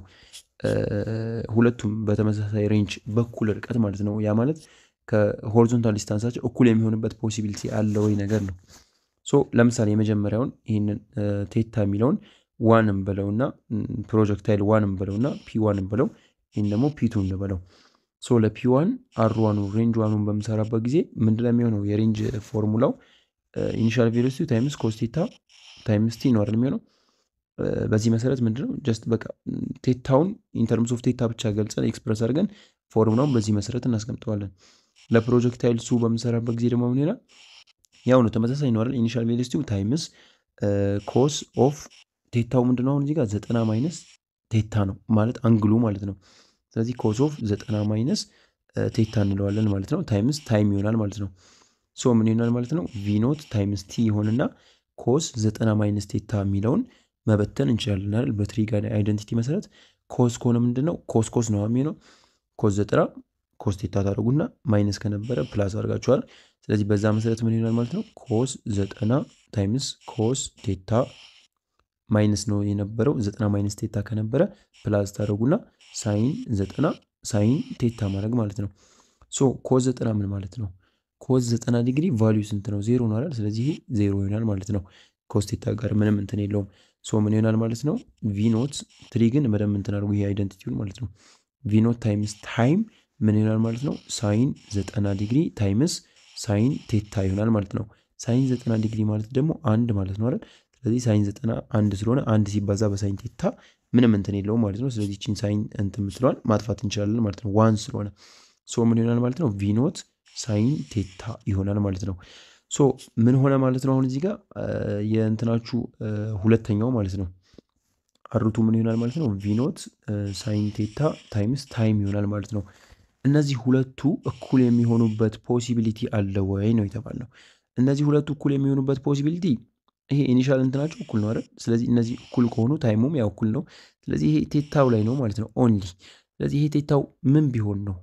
ሁለቱም በተመሳሳይ ሬንጅ በኩል ርቀት ማለት ነው። ያ ማለት ከሆሪዞንታል ዲስታንሳቸው እኩል የሚሆንበት ፖሲቢሊቲ አለ ወይ ነገር ነው። ሶ ለምሳሌ የመጀመሪያውን ይህንን ቴታ የሚለውን ዋንም በለውና ፕሮጀክታይል ዋንም በለውና ፒ ዋንም በለው ይህን ደግሞ ፒቱ እንበለው። ሶ ለፒ ዋን አር ዋኑ ሬንጅ ዋኑን በምሰራበት ጊዜ ምንድነው የሚሆነው? የሬንጅ ፎርሙላው ኢኒሻል ቬሎሲቲ ታይምስ ኮስቴታ ታይምስ ቲ ነው አይደል የሚሆነው። በዚህ መሰረት ምንድነው ጀስት በቃ ቴታውን ኢንተርምስ ኦፍ ቴታ ብቻ ገልጸን ኤክስፕረስ አድርገን ፎርሙላውን በዚህ መሰረት እናስቀምጠዋለን። ለፕሮጀክታይል ሱ በምሰራበት ጊዜ ደግሞ ምን ይላል? ያው ነው ተመሳሳይ ነው አይደል? ኢኒሻል ቬሎሲቲው ታይምስ ኮስ ኦፍ ቴታው ምንድነው አሁን እዚህ ጋር ዘጠና ማይነስ ቴታ ነው ማለት አንግሉ ማለት ነው። ስለዚህ ኮስ ኦፍ ዘጠና ማይነስ ቴታ እንለዋለን ማለት ነው። ታይምስ ታይም ይሆናል ማለት ነው። ሶ ምን ይሆናል ማለት ነው? ቪኖት ታይምስ ቲ ይሆንና ኮስ ዘጠና ማይነስ ቴታ የሚለውን መበተን እንችላለን አይደል? በትሪጋን አይደንቲቲ መሰረት ኮስ ከሆነ ምንድን ነው ኮስ ኮስ ነው የሚሆነው። ኮስ ዘጠና ኮስ ቴታ ታደርጉና ማይነስ ከነበረ ፕላስ አድርጋችኋል። ስለዚህ በዛ መሰረት ምን ይሆናል ማለት ነው? ኮስ ዘጠና ታይምስ ኮስ ቴታ ማይነስ ነው የነበረው። ዘጠና ማይነስ ቴታ ከነበረ ፕላስ ታደርጉና ሳይን ዘጠና ሳይን ቴታ ማድረግ ማለት ነው። ሶ ኮስ ዘጠና ምን ማለት ነው? ኮስ ዘጠና ዲግሪ ቫሊዩ ስንት ነው? ዜሮ ነው አይደል? ስለዚህ ዜሮ ይሆናል ማለት ነው። ኮስ ቴታ ጋር ምንም እንትን የለውም። ሶ ምን ይሆናል ማለት ነው? ቪኖት ትሪ ግን በደንብ እንትን አድርጉ። ይሄ አይደንቲቲውን ማለት ነው። ቪኖት ታይምስ ታይም ምን ይሆናል ማለት ነው? ሳይን ዘጠና ዲግሪ ታይምስ ሳይን ቴታ ይሆናል ማለት ነው። ሳይን ዘጠና ዲግሪ ማለት ደግሞ አንድ ማለት ነው አይደል? ስለዚህ ሳይን ዘጠና አንድ ስለሆነ አንድ ሲባዛ በሳይን ቴታ ምንም እንትን የለውም ማለት ነው። ስለዚህ ቺን ሳይን እንትን የምትለዋል ማጥፋት እንችላለን ማለት ነው። ዋን ስለሆነ ሶ ምን ይሆናል ማለት ነው? ቪኖት ሳይን ቴታ ይሆናል ማለት ነው። ሶ ምን ሆነ ማለት ነው? አሁን እዚህ ጋር የእንትናችሁ ሁለተኛው ማለት ነው አሩቱ ምን ይሆናል ማለት ነው? ቪኖት ሳይን ቴታ ታይምስ ታይም ይሆናል ማለት ነው። እነዚህ ሁለቱ እኩል የሚሆኑበት ፖሲቢሊቲ አለ ወይ ነው የተባልነው። እነዚህ ሁለቱ እኩል የሚሆኑበት ፖሲቢሊቲ ይሄ ኢኒሻል እንትናቸው እኩል ነው አይደል? ስለዚህ እነዚህ እኩል ከሆኑ ታይሙም ያው እኩል ነው። ስለዚህ ይሄ ቴታው ላይ ነው ማለት ነው ኦንሊ። ስለዚህ ይሄ ቴታው ምን ቢሆን ነው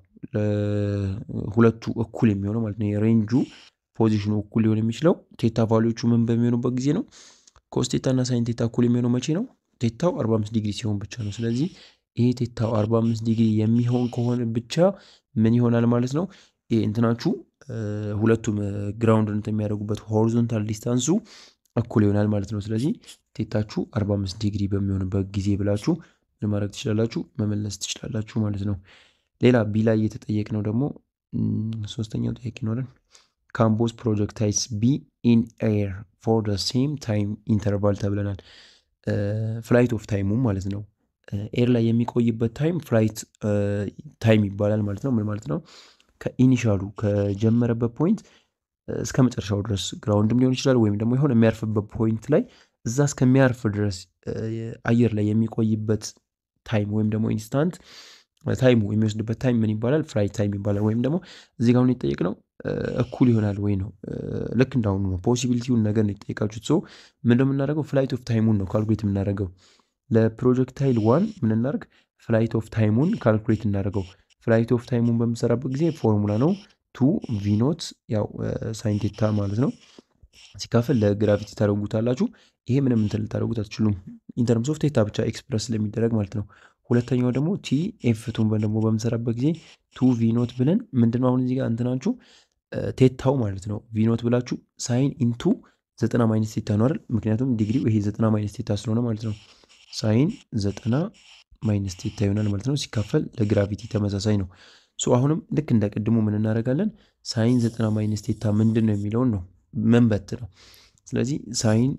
ሁለቱ እኩል የሚሆነው ማለት ነው። የሬንጁ ፖዚሽኑ እኩል ሊሆን የሚችለው ቴታ ቫሊዎቹ ምን በሚሆኑበት ጊዜ ነው። ኮስ ቴታ እና ሳይን ቴታ እኩል የሚሆነው መቼ ነው? ቴታው 45 ዲግሪ ሲሆን ብቻ ነው። ስለዚህ ይሄ ቴታው 45 ዲግሪ የሚሆን ከሆነ ብቻ ምን ይሆናል ማለት ነው። ይሄ እንትናችሁ ሁለቱም ግራውንድ እንትን የሚያደርጉበት ሆሪዞንታል ዲስታንሱ እኩል ይሆናል ማለት ነው። ስለዚህ ቴታችሁ 45 ዲግሪ በሚሆንበት ጊዜ ብላችሁ ምን ማድረግ ትችላላችሁ? መመለስ ትችላላችሁ ማለት ነው። ሌላ ቢ ላይ የተጠየቅነው ደግሞ ሶስተኛው ጥያቄ ይኖረን ካምቦስ ፕሮጀክታይልስ ቢ ኢን ኤር ፎር ደ ሴም ታይም ኢንተርቫል ተብለናል። ፍላይት ኦፍ ታይሙ ማለት ነው። ኤር ላይ የሚቆይበት ታይም ፍላይት ታይም ይባላል ማለት ነው። ምን ማለት ነው? ከኢኒሻሉ ከጀመረበት ፖይንት እስከ መጨረሻው ድረስ ግራውንድም ሊሆን ይችላል ወይም ደግሞ የሆነ የሚያርፍበት ፖይንት ላይ እዛ እስከሚያርፍ ድረስ አየር ላይ የሚቆይበት ታይም ወይም ደግሞ ኢንስታንት ታይሙ የሚወስድበት ታይም ምን ይባላል? ፍላይት ታይም ይባላል። ወይም ደግሞ እዚህ ጋር አሁን የጠየቅነው እኩል ይሆናል ወይ ነው። ልክ እንዳሁኑ ነው። ፖሲቢሊቲውን ነገር ነው የጠየቃችሁት። ሰው ምን እንደምናደርገው ፍላይት ኦፍ ታይሙን ነው ካልኩሌት የምናደርገው። ለፕሮጀክታይል ዋን ምን እናደርግ? ፍላይት ኦፍ ታይሙን ካልኩሌት እናደርገው። ፍላይት ኦፍ ታይሙን በምሰራበት ጊዜ ፎርሙላ ነው ቱ ቪኖት ያው ሳይንቴታ ማለት ነው ሲካፈል ለግራቪቲ ታደርጉታላችሁ። ይሄ ምንም እንትን ልታደርጉት አትችሉም። ኢንተርምስ ኦፍ ቴታ ብቻ ኤክስፕረስ ስለሚደረግ ማለት ነው። ሁለተኛው ደግሞ ቲ ኤፍቱን ደግሞ በምሰራበት ጊዜ ቱ ቪኖት ብለን ምንድነው አሁን እዚህ ጋር እንትናችሁ ቴታው ማለት ነው ቪኖት ብላችሁ ሳይን ኢንቱ ዘጠና ማይነስ ቴታ ነው አይደል? ምክንያቱም ዲግሪው ይሄ ዘጠና ማይነስ ቴታ ስለሆነ ማለት ነው። ሳይን ዘጠና ማይነስ ቴታ ይሆናል ማለት ነው። ሲካፈል ለግራቪቲ ተመሳሳይ ነው። ሶ አሁንም ልክ እንደ ቅድሙ ምን እናደርጋለን? ሳይን ዘጠና ማይነስ ቴታ ምንድን ነው የሚለውን ነው መንበት ነው። ስለዚህ ሳይን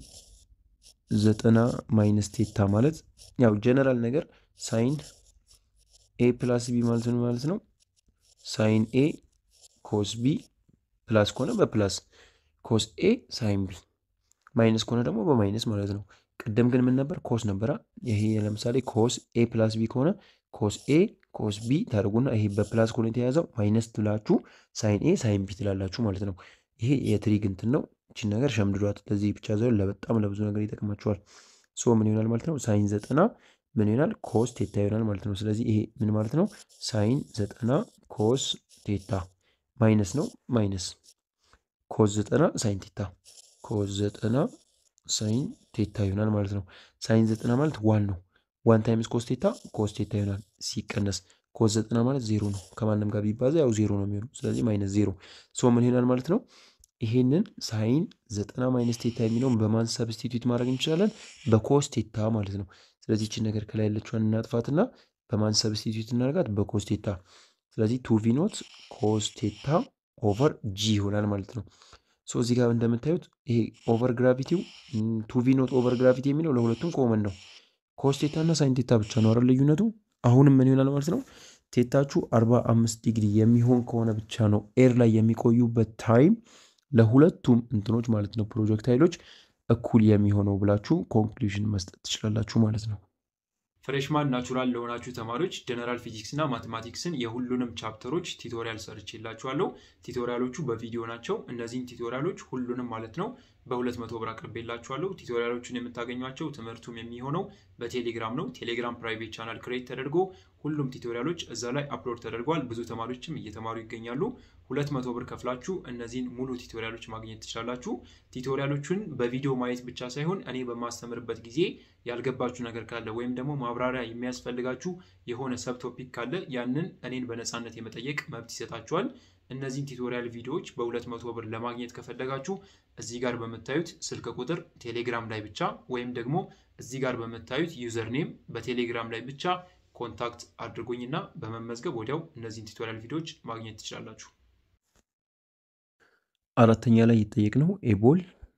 ዘጠና ማይነስ ቴታ ማለት ያው ጀነራል ነገር ሳይን ኤ ፕላስ ቢ ማለት ነው ማለት ነው። ሳይን ኤ ኮስ ቢ ፕላስ ከሆነ በፕላስ ኮስ ኤ ሳይን ቢ ማይነስ ከሆነ ደግሞ በማይነስ ማለት ነው። ቅድም ግን ምን ነበር? ኮስ ነበራ። ይሄ ለምሳሌ ኮስ ኤ ፕላስ ቢ ከሆነ ኮስ ኤ ኮስ ቢ ታደርጉና ይሄ በፕላስ ከሆነ የተያዘው ማይነስ ትላችሁ ሳይን ኤ ሳይን ቢ ትላላችሁ ማለት ነው። ይሄ የትሪግ እንትን ነው። እችን ነገር ሸምድዷት። ለዚህ ብቻ ሳይሆን ለበጣም ለብዙ ነገር ይጠቅማችኋል። ሶ ምን ይሆናል ማለት ነው? ሳይን ዘጠና ምን ይሆናል? ኮስ ቴታ ይሆናል ማለት ነው። ስለዚህ ይሄ ምን ማለት ነው? ሳይን ዘጠና ኮስ ቴታ ማይነስ ነው ማይነስ ኮስ ዘጠና ሳይን ቴታ ኮስ ዘጠና ሳይን ቴታ ይሆናል ማለት ነው። ሳይን ዘጠና ማለት ዋን ነው። ዋን ታይምስ ኮስ ቴታ ኮስ ቴታ ይሆናል ሲቀነስ ኮስ ዘጠና ማለት ዜሮ ነው። ከማንም ጋር ቢባዛ ያው ዜሮ ነው የሚሆነው። ስለዚህ ማይነስ ዜሮ ሶ ምን ይሆናል ማለት ነው? ይሄንን ሳይን ዘጠና ማይነስ ቴታ የሚለውን በማን ሰብስቲቱት ማድረግ እንችላለን? በኮስ ቴታ ማለት ነው። ስለዚህ ይችን ነገር ከላይ ያለችዋን እናጥፋትና በማን ሰብስቲቱት እናደርጋት? በኮስ ቴታ። ስለዚህ ቱ ቪ ኖት ኮስ ቴታ ኦቨር ጂ ይሆናል ማለት ነው። ሶ እዚህ ጋር እንደምታዩት ይሄ ኦቨር ግራቪቲው ቱ ቪ ኖት ኦቨር ግራቪቲ የሚለው ለሁለቱም ኮመን ነው። ኮስ ቴታ እና ሳይን ቴታ ብቻ ነው አይደል ልዩነቱ። አሁንም ምን ይሆናል ማለት ነው? ቴታችሁ 45 ዲግሪ የሚሆን ከሆነ ብቻ ነው ኤር ላይ የሚቆዩበት ታይም ለሁለቱም እንትኖች ማለት ነው ፕሮጀክታይሎች እኩል የሚሆነው ብላችሁ ኮንክሉዥን መስጠት ትችላላችሁ ማለት ነው። ፍሬሽማን ናቹራል ለሆናችሁ ተማሪዎች ጀነራል ፊዚክስ እና ማቴማቲክስን የሁሉንም ቻፕተሮች ቲቶሪያል ሰርቼላችኋለሁ። ቲቶሪያሎቹ በቪዲዮ ናቸው። እነዚህን ቲቶሪያሎች ሁሉንም ማለት ነው በሁለት መቶ ብር አቅርቤላችኋለሁ። ቲቶሪያሎቹን የምታገኟቸው ትምህርቱም የሚሆነው በቴሌግራም ነው። ቴሌግራም ፕራይቬት ቻናል ክሬት ተደርጎ ሁሉም ቲቶሪያሎች እዛ ላይ አፕሎድ ተደርጓል። ብዙ ተማሪዎችም እየተማሩ ይገኛሉ። ሁለት መቶ ብር ከፍላችሁ እነዚህን ሙሉ ቲቶሪያሎች ማግኘት ትችላላችሁ። ቲቶሪያሎቹን በቪዲዮ ማየት ብቻ ሳይሆን እኔ በማስተምርበት ጊዜ ያልገባችሁ ነገር ካለ ወይም ደግሞ ማብራሪያ የሚያስፈልጋችሁ የሆነ ሰብ ቶፒክ ካለ ያንን እኔን በነፃነት የመጠየቅ መብት ይሰጣችኋል። እነዚህን ቲቶሪያል ቪዲዮዎች በሁለት መቶ ብር ለማግኘት ከፈለጋችሁ እዚህ ጋር በምታዩት ስልክ ቁጥር ቴሌግራም ላይ ብቻ ወይም ደግሞ እዚህ ጋር በምታዩት ዩዘርኔም በቴሌግራም ላይ ብቻ ኮንታክት አድርጉኝና በመመዝገብ ወዲያው እነዚህን ቱቶሪያል ቪዲዮዎች ማግኘት ትችላላችሁ። አራተኛ ላይ የጠየቅነው ኤቦል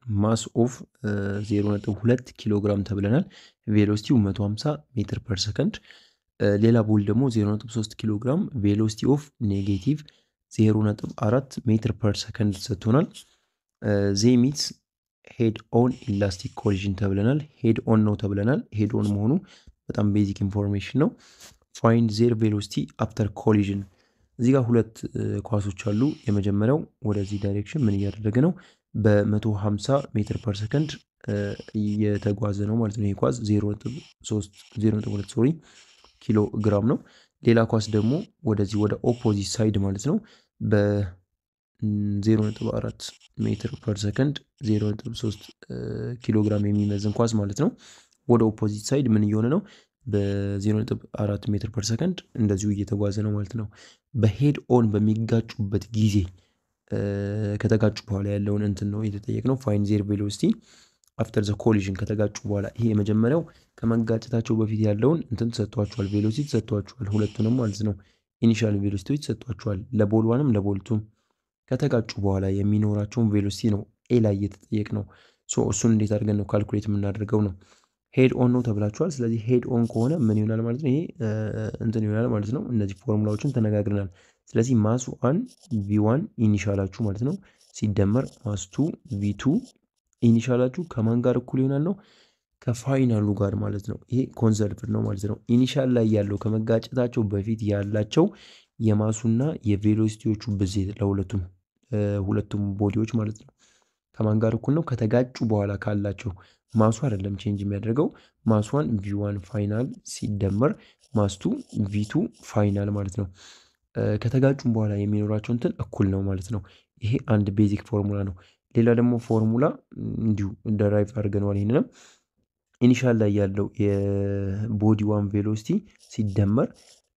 ማስ ኦፍ 0.2 ኪሎ ግራም ተብለናል። ቬሎሲቲው 150 ሜትር ፐር ሰከንድ። ሌላ ቦል ደግሞ 0.3 ኪሎ ግራም ቬሎሲቲ ኦፍ ኔጌቲቭ 0.4 ሜትር ፐር ሰከንድ ሰጥቶናል። ዜሚት ሄድ ኦን ኢላስቲክ ኮሊዥን ተብለናል። ሄድ ኦን ነው ተብለናል። ሄድ ኦን መሆኑ በጣም ቤዚክ ኢንፎርሜሽን ነው። ፋይንድ ዜር ቬሎሲቲ አፍተር ኮሊዥን። እዚህ ጋር ሁለት ኳሶች አሉ። የመጀመሪያው ወደዚህ ዳይሬክሽን ምን እያደረገ ነው? በ150 ሜትር ፐር ሰከንድ እየተጓዘ ነው ማለት ነው። ይህ ኳስ 0.2 ሶሪ ኪሎ ግራም ነው። ሌላ ኳስ ደግሞ ወደዚህ ወደ ኦፖዚት ሳይድ ማለት ነው በ0.4 ሜትር ፐር ሰከንድ 0.3 ኪሎ ግራም የሚመዝን ኳስ ማለት ነው። ወደ ኦፖዚት ሳይድ ምን እየሆነ ነው? በ0.4 ሜትር ፐር ሰከንድ እንደዚሁ እየተጓዘ ነው ማለት ነው። በሄድ ኦን በሚጋጩበት ጊዜ ከተጋጩ በኋላ ያለውን እንትን ነው የተጠየቅነው። ፋይን ዜር ቬሎሲቲ አፍተር ዘ ኮሊዥን ከተጋጩ በኋላ ይሄ የመጀመሪያው ከመጋጨታቸው በፊት ያለውን እንትን ተሰጥቷቸዋል። ቬሎሲቲ ተሰጥቷቸዋል፣ ሁለቱንም ማለት ነው። ኢኒሻል ቬሎሲቲዎች ተሰጥቷቸዋል፣ ለቦል ዋንም ለቦልቱም። ከተጋጩ በኋላ የሚኖራቸውን ቬሎሲቲ ነው ኤ ላይ እየተጠየቅ ነው። እሱን እንዴት አድርገን ነው ካልኩሌት የምናደርገው ነው። ሄድ ኦን ነው ተብላችኋል። ስለዚህ ሄድ ኦን ከሆነ ምን ይሆናል ማለት ነው? ይሄ እንትን ይሆናል ማለት ነው። እነዚህ ፎርሙላዎችን ተነጋግረናል። ስለዚህ ማስ ዋን ቪ ዋን ኢኒሻላችሁ ማለት ነው ሲደመር ማስ ቱ ቪ ቱ ኢኒሻላችሁ ከማን ጋር እኩል ይሆናል ነው? ከፋይናሉ ጋር ማለት ነው። ይሄ ኮንሰርቭድ ነው ማለት ነው። ኢኒሻል ላይ ያለው ከመጋጨታቸው በፊት ያላቸው የማሱና የቬሎሲቲዎቹ ብዜት ለሁለቱም ሁለቱም ቦዲዎች ማለት ነው ከማን ጋር እኩል ነው? ከተጋጩ በኋላ ካላቸው ማሱ አይደለም ቼንጅ የሚያደርገው ማስዋን ቪዋን ፋይናል ሲደመር ማስቱ ቪቱ ፋይናል ማለት ነው። ከተጋጩም በኋላ የሚኖራቸው እንትን እኩል ነው ማለት ነው። ይሄ አንድ ቤዚክ ፎርሙላ ነው። ሌላ ደግሞ ፎርሙላ እንዲሁ ደራይቭ አድርገነዋል። ይህንንም ኢኒሻል ላይ ያለው የቦዲ ዋን ቬሎሲቲ ሲደመር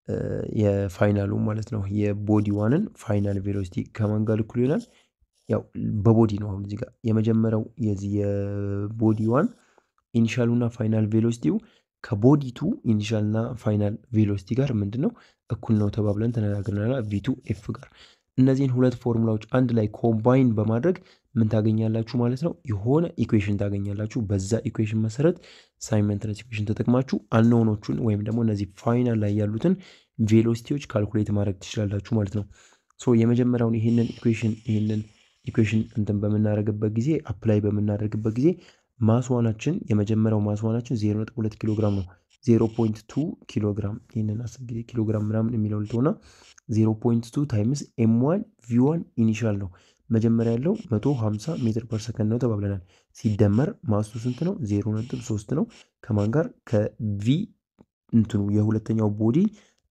የፋይናሉ ማለት ነው የቦዲ ዋንን ፋይናል ቬሎሲቲ ከማን ጋር እኩል ይሆናል? ያው በቦዲ ነው። አሁን እዚህ ጋር የመጀመሪያው የዚህ የቦዲ ዋን ኢኒሻሉ እና ፋይናል ቬሎሲቲው ከቦዲ ቱ ኢኒሻል እና ፋይናል ቬሎሲቲ ጋር ምንድን ነው እኩል ነው ተባብለን ተነጋግረናል። ቪቱ ኤፍ ጋር እነዚህን ሁለት ፎርሙላዎች አንድ ላይ ኮምባይን በማድረግ ምን ታገኛላችሁ ማለት ነው? የሆነ ኢኩዌሽን ታገኛላችሁ። በዛ ኢኩዌሽን መሰረት ሳይመንትነስ ኢኩዌሽን ተጠቅማችሁ አንኖኖቹን ወይም ደግሞ እነዚህ ፋይናል ላይ ያሉትን ቬሎሲቲዎች ካልኩሌት ማድረግ ትችላላችሁ ማለት ነው። ሶ የመጀመሪያውን ይህንን ኢኩዌሽን ይህንን ኢኩዌሽን እንትን በምናደርግበት ጊዜ አፕላይ በምናደርግበት ጊዜ ማስዋናችን የመጀመሪያው ማስዋናችን 0.2 ኪሎ ግራም ነው። 0.2 ኪሎ ግራም ይህንን አስር ጊዜ ኪሎ ግራም ምናምን የሚለው ልትሆና 0.2 ታይምስ ኤም ዋን ቪ ዋን ኢኒሻል ነው። መጀመሪያ ያለው 150 ሜትር ፐር ሰከንድ ነው ተባብለናል። ሲደመር ማስቱ ስንት ነው? 0.3 ነው። ከማን ጋር ከቪ እንትኑ የሁለተኛው ቦዲ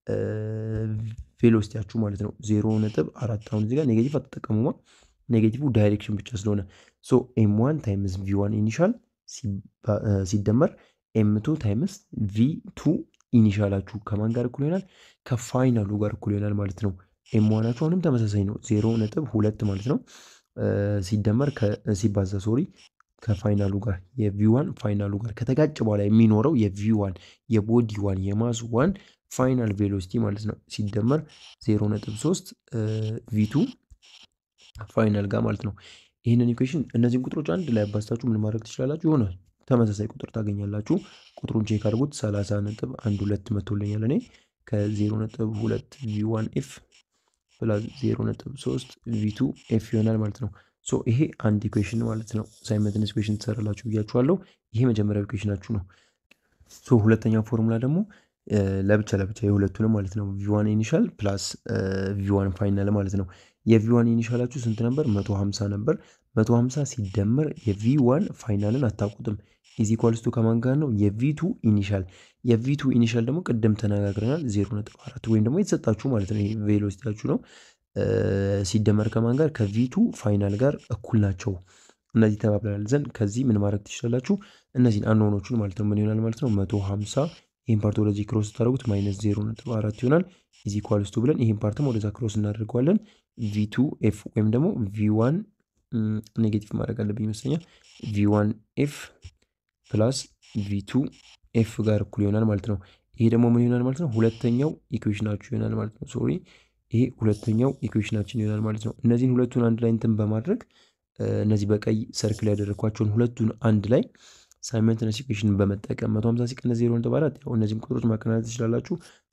ቬሎሲቲያችሁ ማለት ነው 0.4 አሁን እዚህ ጋር ኔጌቲቭ አትጠቀሙማ ኔጌቲቭ ዳይሬክሽን ብቻ ስለሆነ ሶ ኤም ዋን ታይምስ ቪ ዋን ኢኒሻል ሲደመር ኤም ቱ ታይምስ ቪ ቱ ኢኒሻላችሁ ከማን ጋር እኩል ይሆናል? ከፋይናሉ ጋር እኩል ይሆናል ማለት ነው። ኤም ዋናችሁ አሁንም ተመሳሳይ ነው፣ ዜሮ ነጥብ ሁለት ማለት ነው። ሲደመር ሲባዛ ሶሪ ከፋይናሉ ጋር የቪ ዋን ፋይናሉ ጋር ከተጋጨ በኋላ የሚኖረው የቪ ዋን የቦዲ ዋን የማስ ዋን ፋይናል ቬሎሲቲ ማለት ነው ሲደመር ዜሮ ነጥብ ሶስት ቪ ቱ ፋይናል ጋር ማለት ነው። ይህንን ኢኩዌሽን እነዚህን ቁጥሮች አንድ ላይ አባስታችሁ ምን ማድረግ ትችላላችሁ? የሆነ ተመሳሳይ ቁጥር ታገኛላችሁ። ቁጥሩን ቼክ አድርጉት። 30 ነጥብ አንድ ሁለት መቶልኛል እኔ ከ0 ነጥብ ሁለት ቪ ዋን ኤፍ ፕላስ 0 ነጥብ 3 ቪ ቱ ኤፍ ይሆናል ማለት ነው። ሶ ይሄ አንድ ኢኩዌሽን ማለት ነው። ሳይመንትነስ ኢኩዌሽን ትሰራላችሁ ብያችኋለሁ። ይሄ መጀመሪያው ኢኩዌሽናችሁ ነው። ሶ ሁለተኛው ፎርሙላ ደግሞ ለብቻ ለብቻ የሁለቱንም ማለት ነው ቪዋን ኢኒሻል ፕላስ ቪዋን ፋይናል ማለት ነው። የቪዋን ኢኒሻላችሁ ስንት ነበር? 150 ነበር። 150 ሲደመር የቪዋን ፋይናልን አታውቁትም። ኢዚ ኳልስቱ ከማን ጋር ነው? የቪቱ ኢኒሻል የቪቱ ኢኒሻል ደግሞ ቅድም ተነጋግረናል 0.4 ወይም ደግሞ የተሰጣችሁ ማለት ነው። ይሄ ቬሎሲቲያችሁ ነው። ሲደመር ከማን ጋር? ከቪቱ ፋይናል ጋር እኩል ናቸው። እነዚህ ተባብለናል ዘንድ ከዚህ ምን ማድረግ ትችላላችሁ? እነዚህን አንሆኖቹን ማለት ነው ምን ይሆናል ማለት ነው 150 ይህን ፓርት ወደዚህ ክሮስ ስታደርጉት ማይነስ 0.4 ይሆናል። ኢዚ ኳልስቱ ብለን ይህን ፓርትም ወደዛ ክሮስ እናደርገዋለን። ቪቱ ኤፍ ወይም ደግሞ ቪዋን ኔጌቲቭ ማድረግ አለብኝ ይመስለኛል። ቪዋን ኤፍ ፕላስ ቪቱ ኤፍ ጋር እኩል ይሆናል ማለት ነው። ይሄ ደግሞ ምን ይሆናል ማለት ነው? ሁለተኛው ኢኩዌሽናችሁ ይሆናል ማለት ነው። ሶሪ ይሄ ሁለተኛው ኢኩዌሽናችን ይሆናል ማለት ነው። እነዚህን ሁለቱን አንድ ላይ እንትን በማድረግ እነዚህ በቀይ ሰርክል ያደረግኳቸውን ሁለቱን አንድ ላይ ሳይመንትነስ ኢኩዌሽን በመጠቀም 150 ሲቀነስ 0.4 ያው እነዚህም ቁጥሮች ማቀናነስ ትችላላችሁ።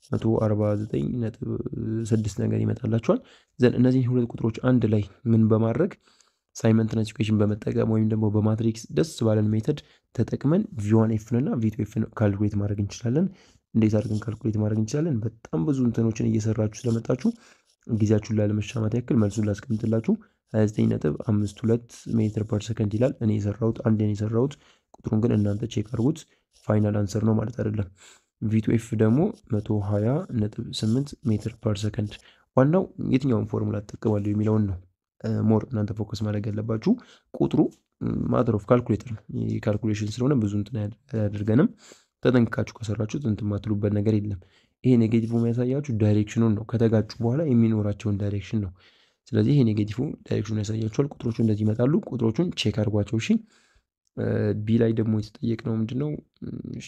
149.6 ነገር ይመጣላችኋል። ዘን እነዚህን ሁለት ቁጥሮች አንድ ላይ ምን በማድረግ ሳይመንትነስ ኢኩዌሽን በመጠቀም ወይም ደግሞ በማትሪክስ ደስ ባለን ሜተድ ተጠቅመን ቪዋን ኤፍን እና ቪቱ ኤፍን ካልኩሌት ማድረግ እንችላለን። እንዴት አድርገን ካልኩሌት ማድረግ እንችላለን? በጣም ብዙ እንትኖችን እየሰራችሁ ስለመጣችሁ ጊዜያችሁን ላለመሻማት ያክል መልሱን ላስቀምጥላችሁ። 29.52 ሜትር ፐር ሰከንድ ይላል። እኔ የሰራሁት አንድ የሰራሁት ቁጥሩን ግን እናንተ ቼክ አድርጉት። ፋይናል አንሰር ነው ማለት አይደለም። ቪቱ ኤፍ ደግሞ 120.8 ሜትር ፐር ሰከንድ። ዋናው የትኛውን ፎርሙላ ትጠቀማለሁ የሚለውን ነው ሞር እናንተ ፎከስ ማድረግ ያለባችሁ። ቁጥሩ ማተር ኦፍ ካልኩሌተር ነው። ካልኩሌሽን ስለሆነ ብዙ እንትን አያደርገንም። ተጠንቅቃችሁ ከሰራችሁ እንትን የማትሉበት ነገር የለም። ይሄ ኔጌቲቭ የሚያሳያችሁ ዳይሬክሽኑን ነው። ከተጋጩ በኋላ የሚኖራቸውን ዳይሬክሽን ነው። ስለዚህ ይሄ ኔጌቲቭ ዳይሬክሽኑን ያሳያችኋል። ቁጥሮቹ እንደዚህ ይመጣሉ። ቁጥሮቹን ቼክ አድርጓቸው እሺ። ቢ ላይ ደግሞ የተጠየቅነው ምንድን ነው? እሺ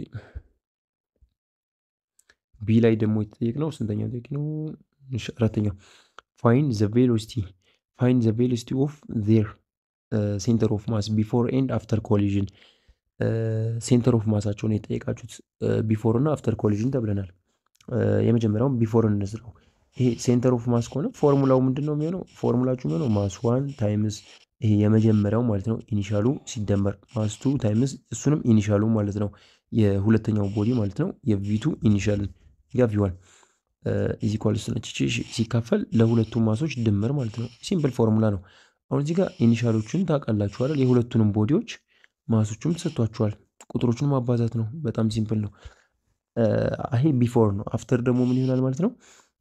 ቢ ላይ ደግሞ የተጠየቅነው ስንተኛው ጥያቄ ነው? አራተኛው ፋይን ዘ ቬሎሲቲ ፋይን ዘ ቬሎሲቲ ኦፍ ዜር ሴንተር ኦፍ ማስ ቢፎር ኤንድ አፍተር ኮሊዥን ሴንተር ኦፍ ማሳቸውን የጠየቃችሁት ቢፎር እና አፍተር ኮሊዥን ተብለናል። የመጀመሪያውን ቢፎር እንስራው። ይሄ ሴንተር ኦፍ ማስ ከሆነ ፎርሙላው ምንድን ነው የሚሆነው? ፎርሙላችሁ የሚሆነው ማስ ዋን ታይምስ ይሄ የመጀመሪያው ማለት ነው ኢኒሻሉ ሲደመር ማስ ቱ ታይምስ እሱንም ኢኒሻሉ ማለት ነው የሁለተኛው ቦዲ ማለት ነው የቪቱ ኢኒሻልን ጋ ቪዋን ኢዚ ኳልስ ነች ሲካፈል ለሁለቱም ማሶች ድምር ማለት ነው። ሲምፕል ፎርሙላ ነው። አሁን እዚህ ጋር ኢኒሻሎቹን ታውቃላችኋል። የሁለቱንም ቦዲዎች ማሶቹም ተሰጥቷችኋል። ቁጥሮቹን ማባዛት ነው። በጣም ሲምፕል ነው። ይሄ ቢፎር ነው። አፍተር ደግሞ ምን ይሆናል ማለት ነው?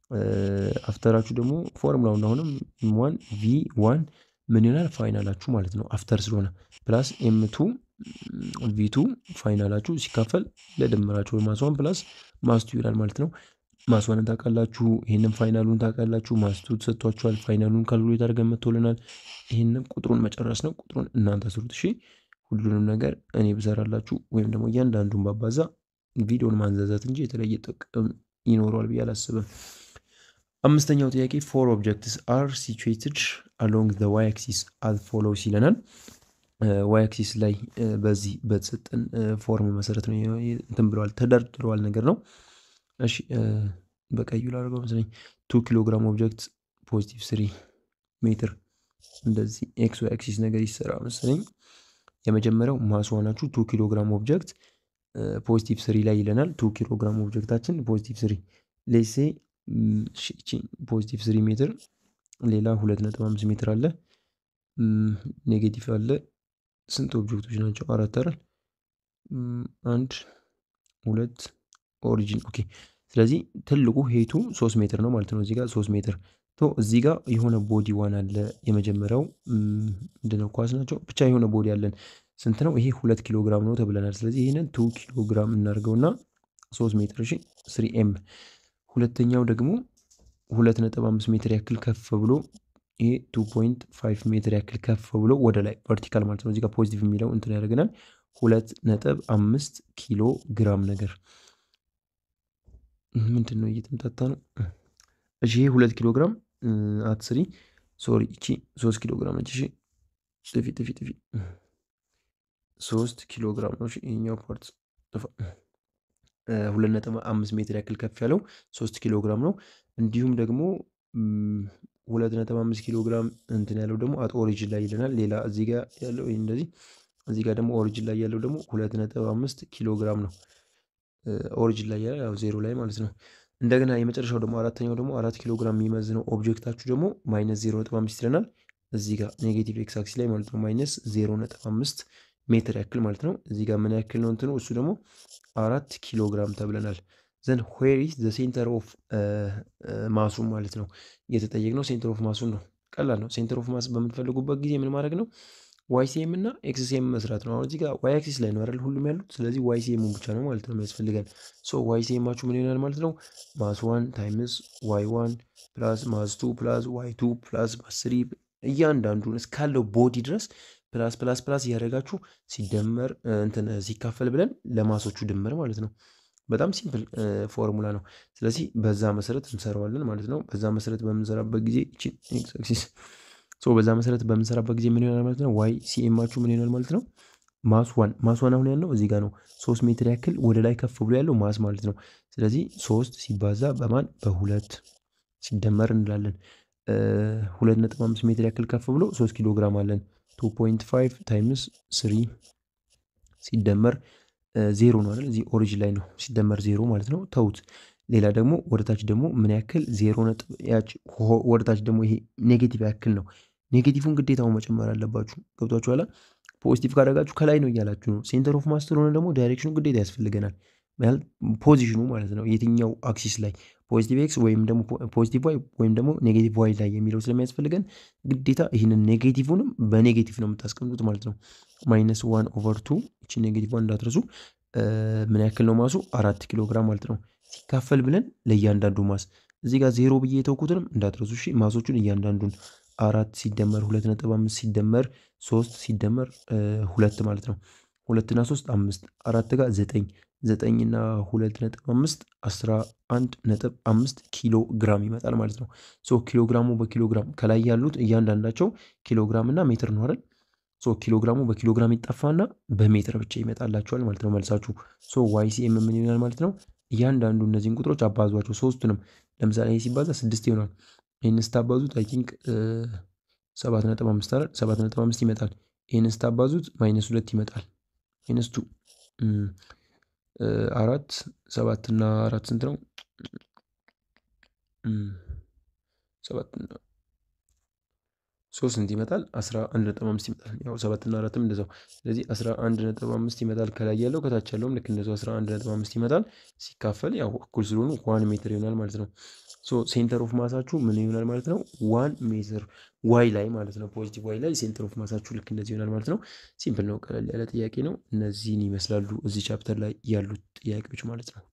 አፍተራችሁ ደግሞ ፎርሙላውን አሁንም ዋን ቪ ዋን ምን ይሆናል ፋይናላችሁ ማለት ነው። አፍተር ስለሆነ ፕላስ ኤምቱ ቪቱ ፋይናላችሁ ሲካፈል ለድምራችሁ ማስዋን ፕላስ ማስቱ ይሆናል ማለት ነው። ማስዋንን ታውቃላችሁ። ይህንን ፋይናሉን ታውቃላችሁ። ማስቱ ተሰጥቷችኋል። ፋይናሉን ካልኩሌት አድርገን መጥቶልናል። ይህንን ቁጥሩን መጨረስ ነው። ቁጥሩን እናንተ ስሩት እሺ። ሁሉንም ነገር እኔ ብሰራላችሁ ወይም ደግሞ እያንዳንዱን ባባዛ ቪዲዮን ማንዛዛት እንጂ የተለየ ጥቅም ይኖረዋል ብዬ አላስብም። አምስተኛው ጥያቄ ፎር ኦብጀክትስ አር ሲቹዌትድ አሎንግ ዘ ዋይ አክሲስ አዝ ፎሎውስ ይለናል። ዋይ አክሲስ ላይ በዚህ በተሰጠን ፎርም መሰረት ነው እንትን ብለዋል ተደርድረዋል ነገር ነው። እሺ በቀዩ ላደርገው መሰለኝ ቱ ኪሎ ግራም ኦብጀክት ፖዚቲቭ ስሪ ሜትር እንደዚህ ኤክስ ዋይ አክሲስ ነገር ይሰራ መሰለኝ። የመጀመሪያው ማስዋናችሁ ቱ ኪሎ ግራም ኦብጀክት ፖዚቲቭ ስሪ ላይ ይለናል። ቱ ኪሎ ግራም ኦብጀክታችን ፖዚቲቭ ስሪ ሌሴ ፖዚቲቭ ስሪ ሜትር ሌላ ሁለት ነጥብ አምስት ሜትር አለ። ኔጌቲቭ አለ። ስንት ኦብጀክቶች ናቸው? አራት አይደል? አንድ ሁለት ኦሪጂን ኦኬ። ስለዚህ ትልቁ ሄቱ ሶስት ሜትር ነው ማለት ነው። እዚህ ጋር ሶስት ሜትር ቶ እዚህ ጋር የሆነ ቦዲ ዋን አለ። የመጀመሪያው ምንድነው? ኳስ ናቸው ብቻ የሆነ ቦዲ አለን። ስንት ነው ይሄ? ሁለት ኪሎ ግራም ነው ተብለናል። ስለዚህ ይህንን ቱ ኪሎ ግራም እናደርገውና ሶስት ሜትር እሺ፣ ስሪ ኤም ሁለተኛው ደግሞ ሁለት ነጥብ አምስት ሜትር ያክል ከፍ ብሎ ይሄ ቱ ፖይንት ፋይቭ ሜትር ያክል ከፍ ብሎ ወደ ላይ ቨርቲካል ማለት ነው። እዚህ ጋር ፖዚቲቭ የሚለው እንትን ያደርገናል። ሁለት ነጥብ አምስት ኪሎ ግራም ነገር ምንድን ነው እየተምታታ ነው። እሺ ይሄ ሁለት ኪሎ ግራም አትስሪ ሶሪ፣ እቺ ሶስት ኪሎ ግራም ነች። እሺ ጥፊ ጥፊ ጥፊ ሶስት ኪሎ ግራም ነው። ይሄኛው ፓርት ሁለት ነጥብ አምስት ሜትር ያክል ከፍ ያለው ሶስት ኪሎ ግራም ነው። እንዲሁም ደግሞ ሁለት ነጥብ አምስት ኪሎ ግራም እንትን ያለው ደግሞ አት ኦሪጅን ላይ ይለናል። ሌላ እዚህ ጋር ያለው ይህ እንደዚህ፣ እዚህ ጋር ደግሞ ኦሪጅን ላይ ያለው ደግሞ ሁለት ነጥብ አምስት ኪሎ ግራም ነው። ኦሪጅን ላይ ያለው ያው ዜሮ ላይ ማለት ነው። እንደገና የመጨረሻው ደግሞ አራተኛው ደግሞ አራት ኪሎ ግራም የሚመዝነው ኦብጀክታችሁ ደግሞ ማይነስ ዜሮ ነጥብ አምስት ይለናል። እዚህ ጋር ኔጌቲቭ ኤክስ አክሲስ ላይ ማለት ነው ማይነስ ዜሮ ነጥብ አምስት ሜትር ያክል ማለት ነው። እዚህ ጋር ምን ያክል ነው እንትኑ እሱ ደግሞ አራት ኪሎ ግራም ተብለናል። ዘን ዌር ኢዝ ዘ ሴንተር ኦፍ ማሱን ማለት ነው የተጠየቅነው ሴንተር ኦፍ ማሱን ነው። ቀላል ነው። ሴንተር ኦፍ ማስ በምትፈልጉበት ጊዜ ምን ማድረግ ነው? ዋይ ሲኤም እና ኤክስ ሲኤም መስራት ነው። አሁን እዚህ ጋር ዋይ አክሲስ ላይ ነው አይደል ሁሉም ያሉት። ስለዚህ ዋይ ሲኤም ብቻ ነው ማለት ነው የሚያስፈልገን። ሶ ዋይ ሲኤማችሁ ምን ይሆናል ማለት ነው? ማስ ዋን ታይምስ ዋይ ዋን ፕላስ ማስ ቱ ፕላስ ዋይ ቱ ፕላስ ማስ ስሪ እያንዳንዱን እስካለው ቦዲ ድረስ ፕላስ ፕላስ ፕላስ እያደረጋችሁ ሲደመር እንትን ሲካፈል ብለን ለማሶቹ ድምር ማለት ነው። በጣም ሲምፕል ፎርሙላ ነው። ስለዚህ በዛ መሰረት እንሰራዋለን ማለት ነው። በዛ መሰረት በምንሰራበት ጊዜ ኤክስ አክሲስ በዛ መሰረት በምንሰራበት ጊዜ ምን ይሆናል ማለት ነው? ዋይ ሲኤማችሁ ምን ይሆናል ማለት ነው? ማስ ዋን ማስ ዋን አሁን ያለው እዚህ ጋር ነው። ሶስት ሜትር ያክል ወደ ላይ ከፍ ብሎ ያለው ማስ ማለት ነው። ስለዚህ ሶስት ሲባዛ በማን በሁለት ሲደመር እንላለን። ሁለት ነጥብ አምስት ሜትር ያክል ከፍ ብሎ ሶስት ኪሎ ግራም አለን። ቱ ፖይንት ፋይቭ ታይምስ ስሪ ሲደመር ዜሮ ነው አይደል? እዚህ ኦሪጅን ላይ ነው ሲደመር ዜሮ ማለት ነው። ተውት። ሌላ ደግሞ ወደታች ደግሞ ምን ያክል ዜሮ ነጥብ ወደታች ደግሞ ይሄ ኔጌቲቭ ያክል ነው። ኔጌቲቭን ግዴታውን መጨመር አለባችሁ። ገብቷችሁ ኋላ ፖዚቲቭ ካደረጋችሁ ከላይ ነው እያላችሁ ነው። ሴንተር ኦፍ ማስ ስለሆነ ደግሞ ዳይሬክሽኑ ግዴታ ያስፈልገናል። ፖዚሽኑ ማለት ነው የትኛው አክሲስ ላይ ፖዚቲቭ ኤክስ ወይም ደግሞ ፖዚቲቭ ዋይ ወይም ደግሞ ኔጌቲቭ ዋይ ላይ የሚለው ስለሚያስፈልገን ግዴታ ይህንን ኔጌቲቭንም በኔጌቲቭ ነው የምታስቀምጡት ማለት ነው። ማይነስ ዋን ኦቨር ቱ ይቺ ኔጌቲቭ ዋን እንዳትረሱ። ምን ያክል ነው ማሱ? አራት ኪሎ ግራም ማለት ነው። ሲካፈል ብለን ለእያንዳንዱ ማስ እዚህ ጋር ዜሮ ብዬ የተውኩትንም እንዳትረሱ እሺ። ማሶቹን እያንዳንዱን አራት ሲደመር ሁለት ነጥብ አምስት ሲደመር ሶስት ሲደመር ሁለት ማለት ነው። ሁለትና ሶስት አምስት አራት ጋር ዘጠኝ ዘጠኝና ሁለት ነጥብ አምስት አስራ አንድ ነጥብ አምስት ኪሎ ግራም ይመጣል ማለት ነው። ሶ ኪሎ ግራሙ በኪሎ ግራም ከላይ ያሉት እያንዳንዳቸው ኪሎ ግራም እና ሜትር ነው አይደል? ሶ ኪሎ ግራሙ በኪሎ ግራም ይጠፋና በሜትር ብቻ ይመጣላቸዋል ማለት ነው መልሳችሁ። ሶ ዋይ ሲኤም ምን ይሆናል ማለት ነው? እያንዳንዱ እነዚህን ቁጥሮች አባዟቸው ሶስቱንም። ለምሳሌ ይህ ሲባዛ ስድስት ይሆናል። ይህን ስታባዙት አይ ቲንክ ሰባት ነጥብ አምስት አይደል? ሰባት ነጥብ አምስት ይመጣል። ይህን ስታባዙት ማይነስ ሁለት ይመጣል። ማይነስ ቱ አራት ሰባት እና አራት ስንት ነው? ሰባት ሶስት ስንት ይመጣል? አስራ አንድ ነጥብ አምስት ይመጣል። ያው ሰባት እና አራትም እንደዛው። ስለዚህ አስራ አንድ ነጥብ አምስት ይመጣል ከላይ ያለው ከታች ያለውም ልክ እንደዛው አስራ አንድ ነጥብ አምስት ይመጣል። ሲካፈል ያው እኩል ስለሆኑ ዋን ሜትር ይሆናል ማለት ነው። ሶ ሴንተር ኦፍ ማሳችሁ ምን ይሆናል ማለት ነው? ዋን ሜትር ዋይ ላይ ማለት ነው። ፖዚቲቭ ዋይ ላይ ሴንተር ኦፍ ማሳችሁ ልክ እንደዚህ ይሆናል ማለት ነው። ሲምፕል ነው፣ ቀለል ያለ ጥያቄ ነው። እነዚህን ይመስላሉ እዚህ ቻፕተር ላይ ያሉት ጥያቄዎች ማለት ነው።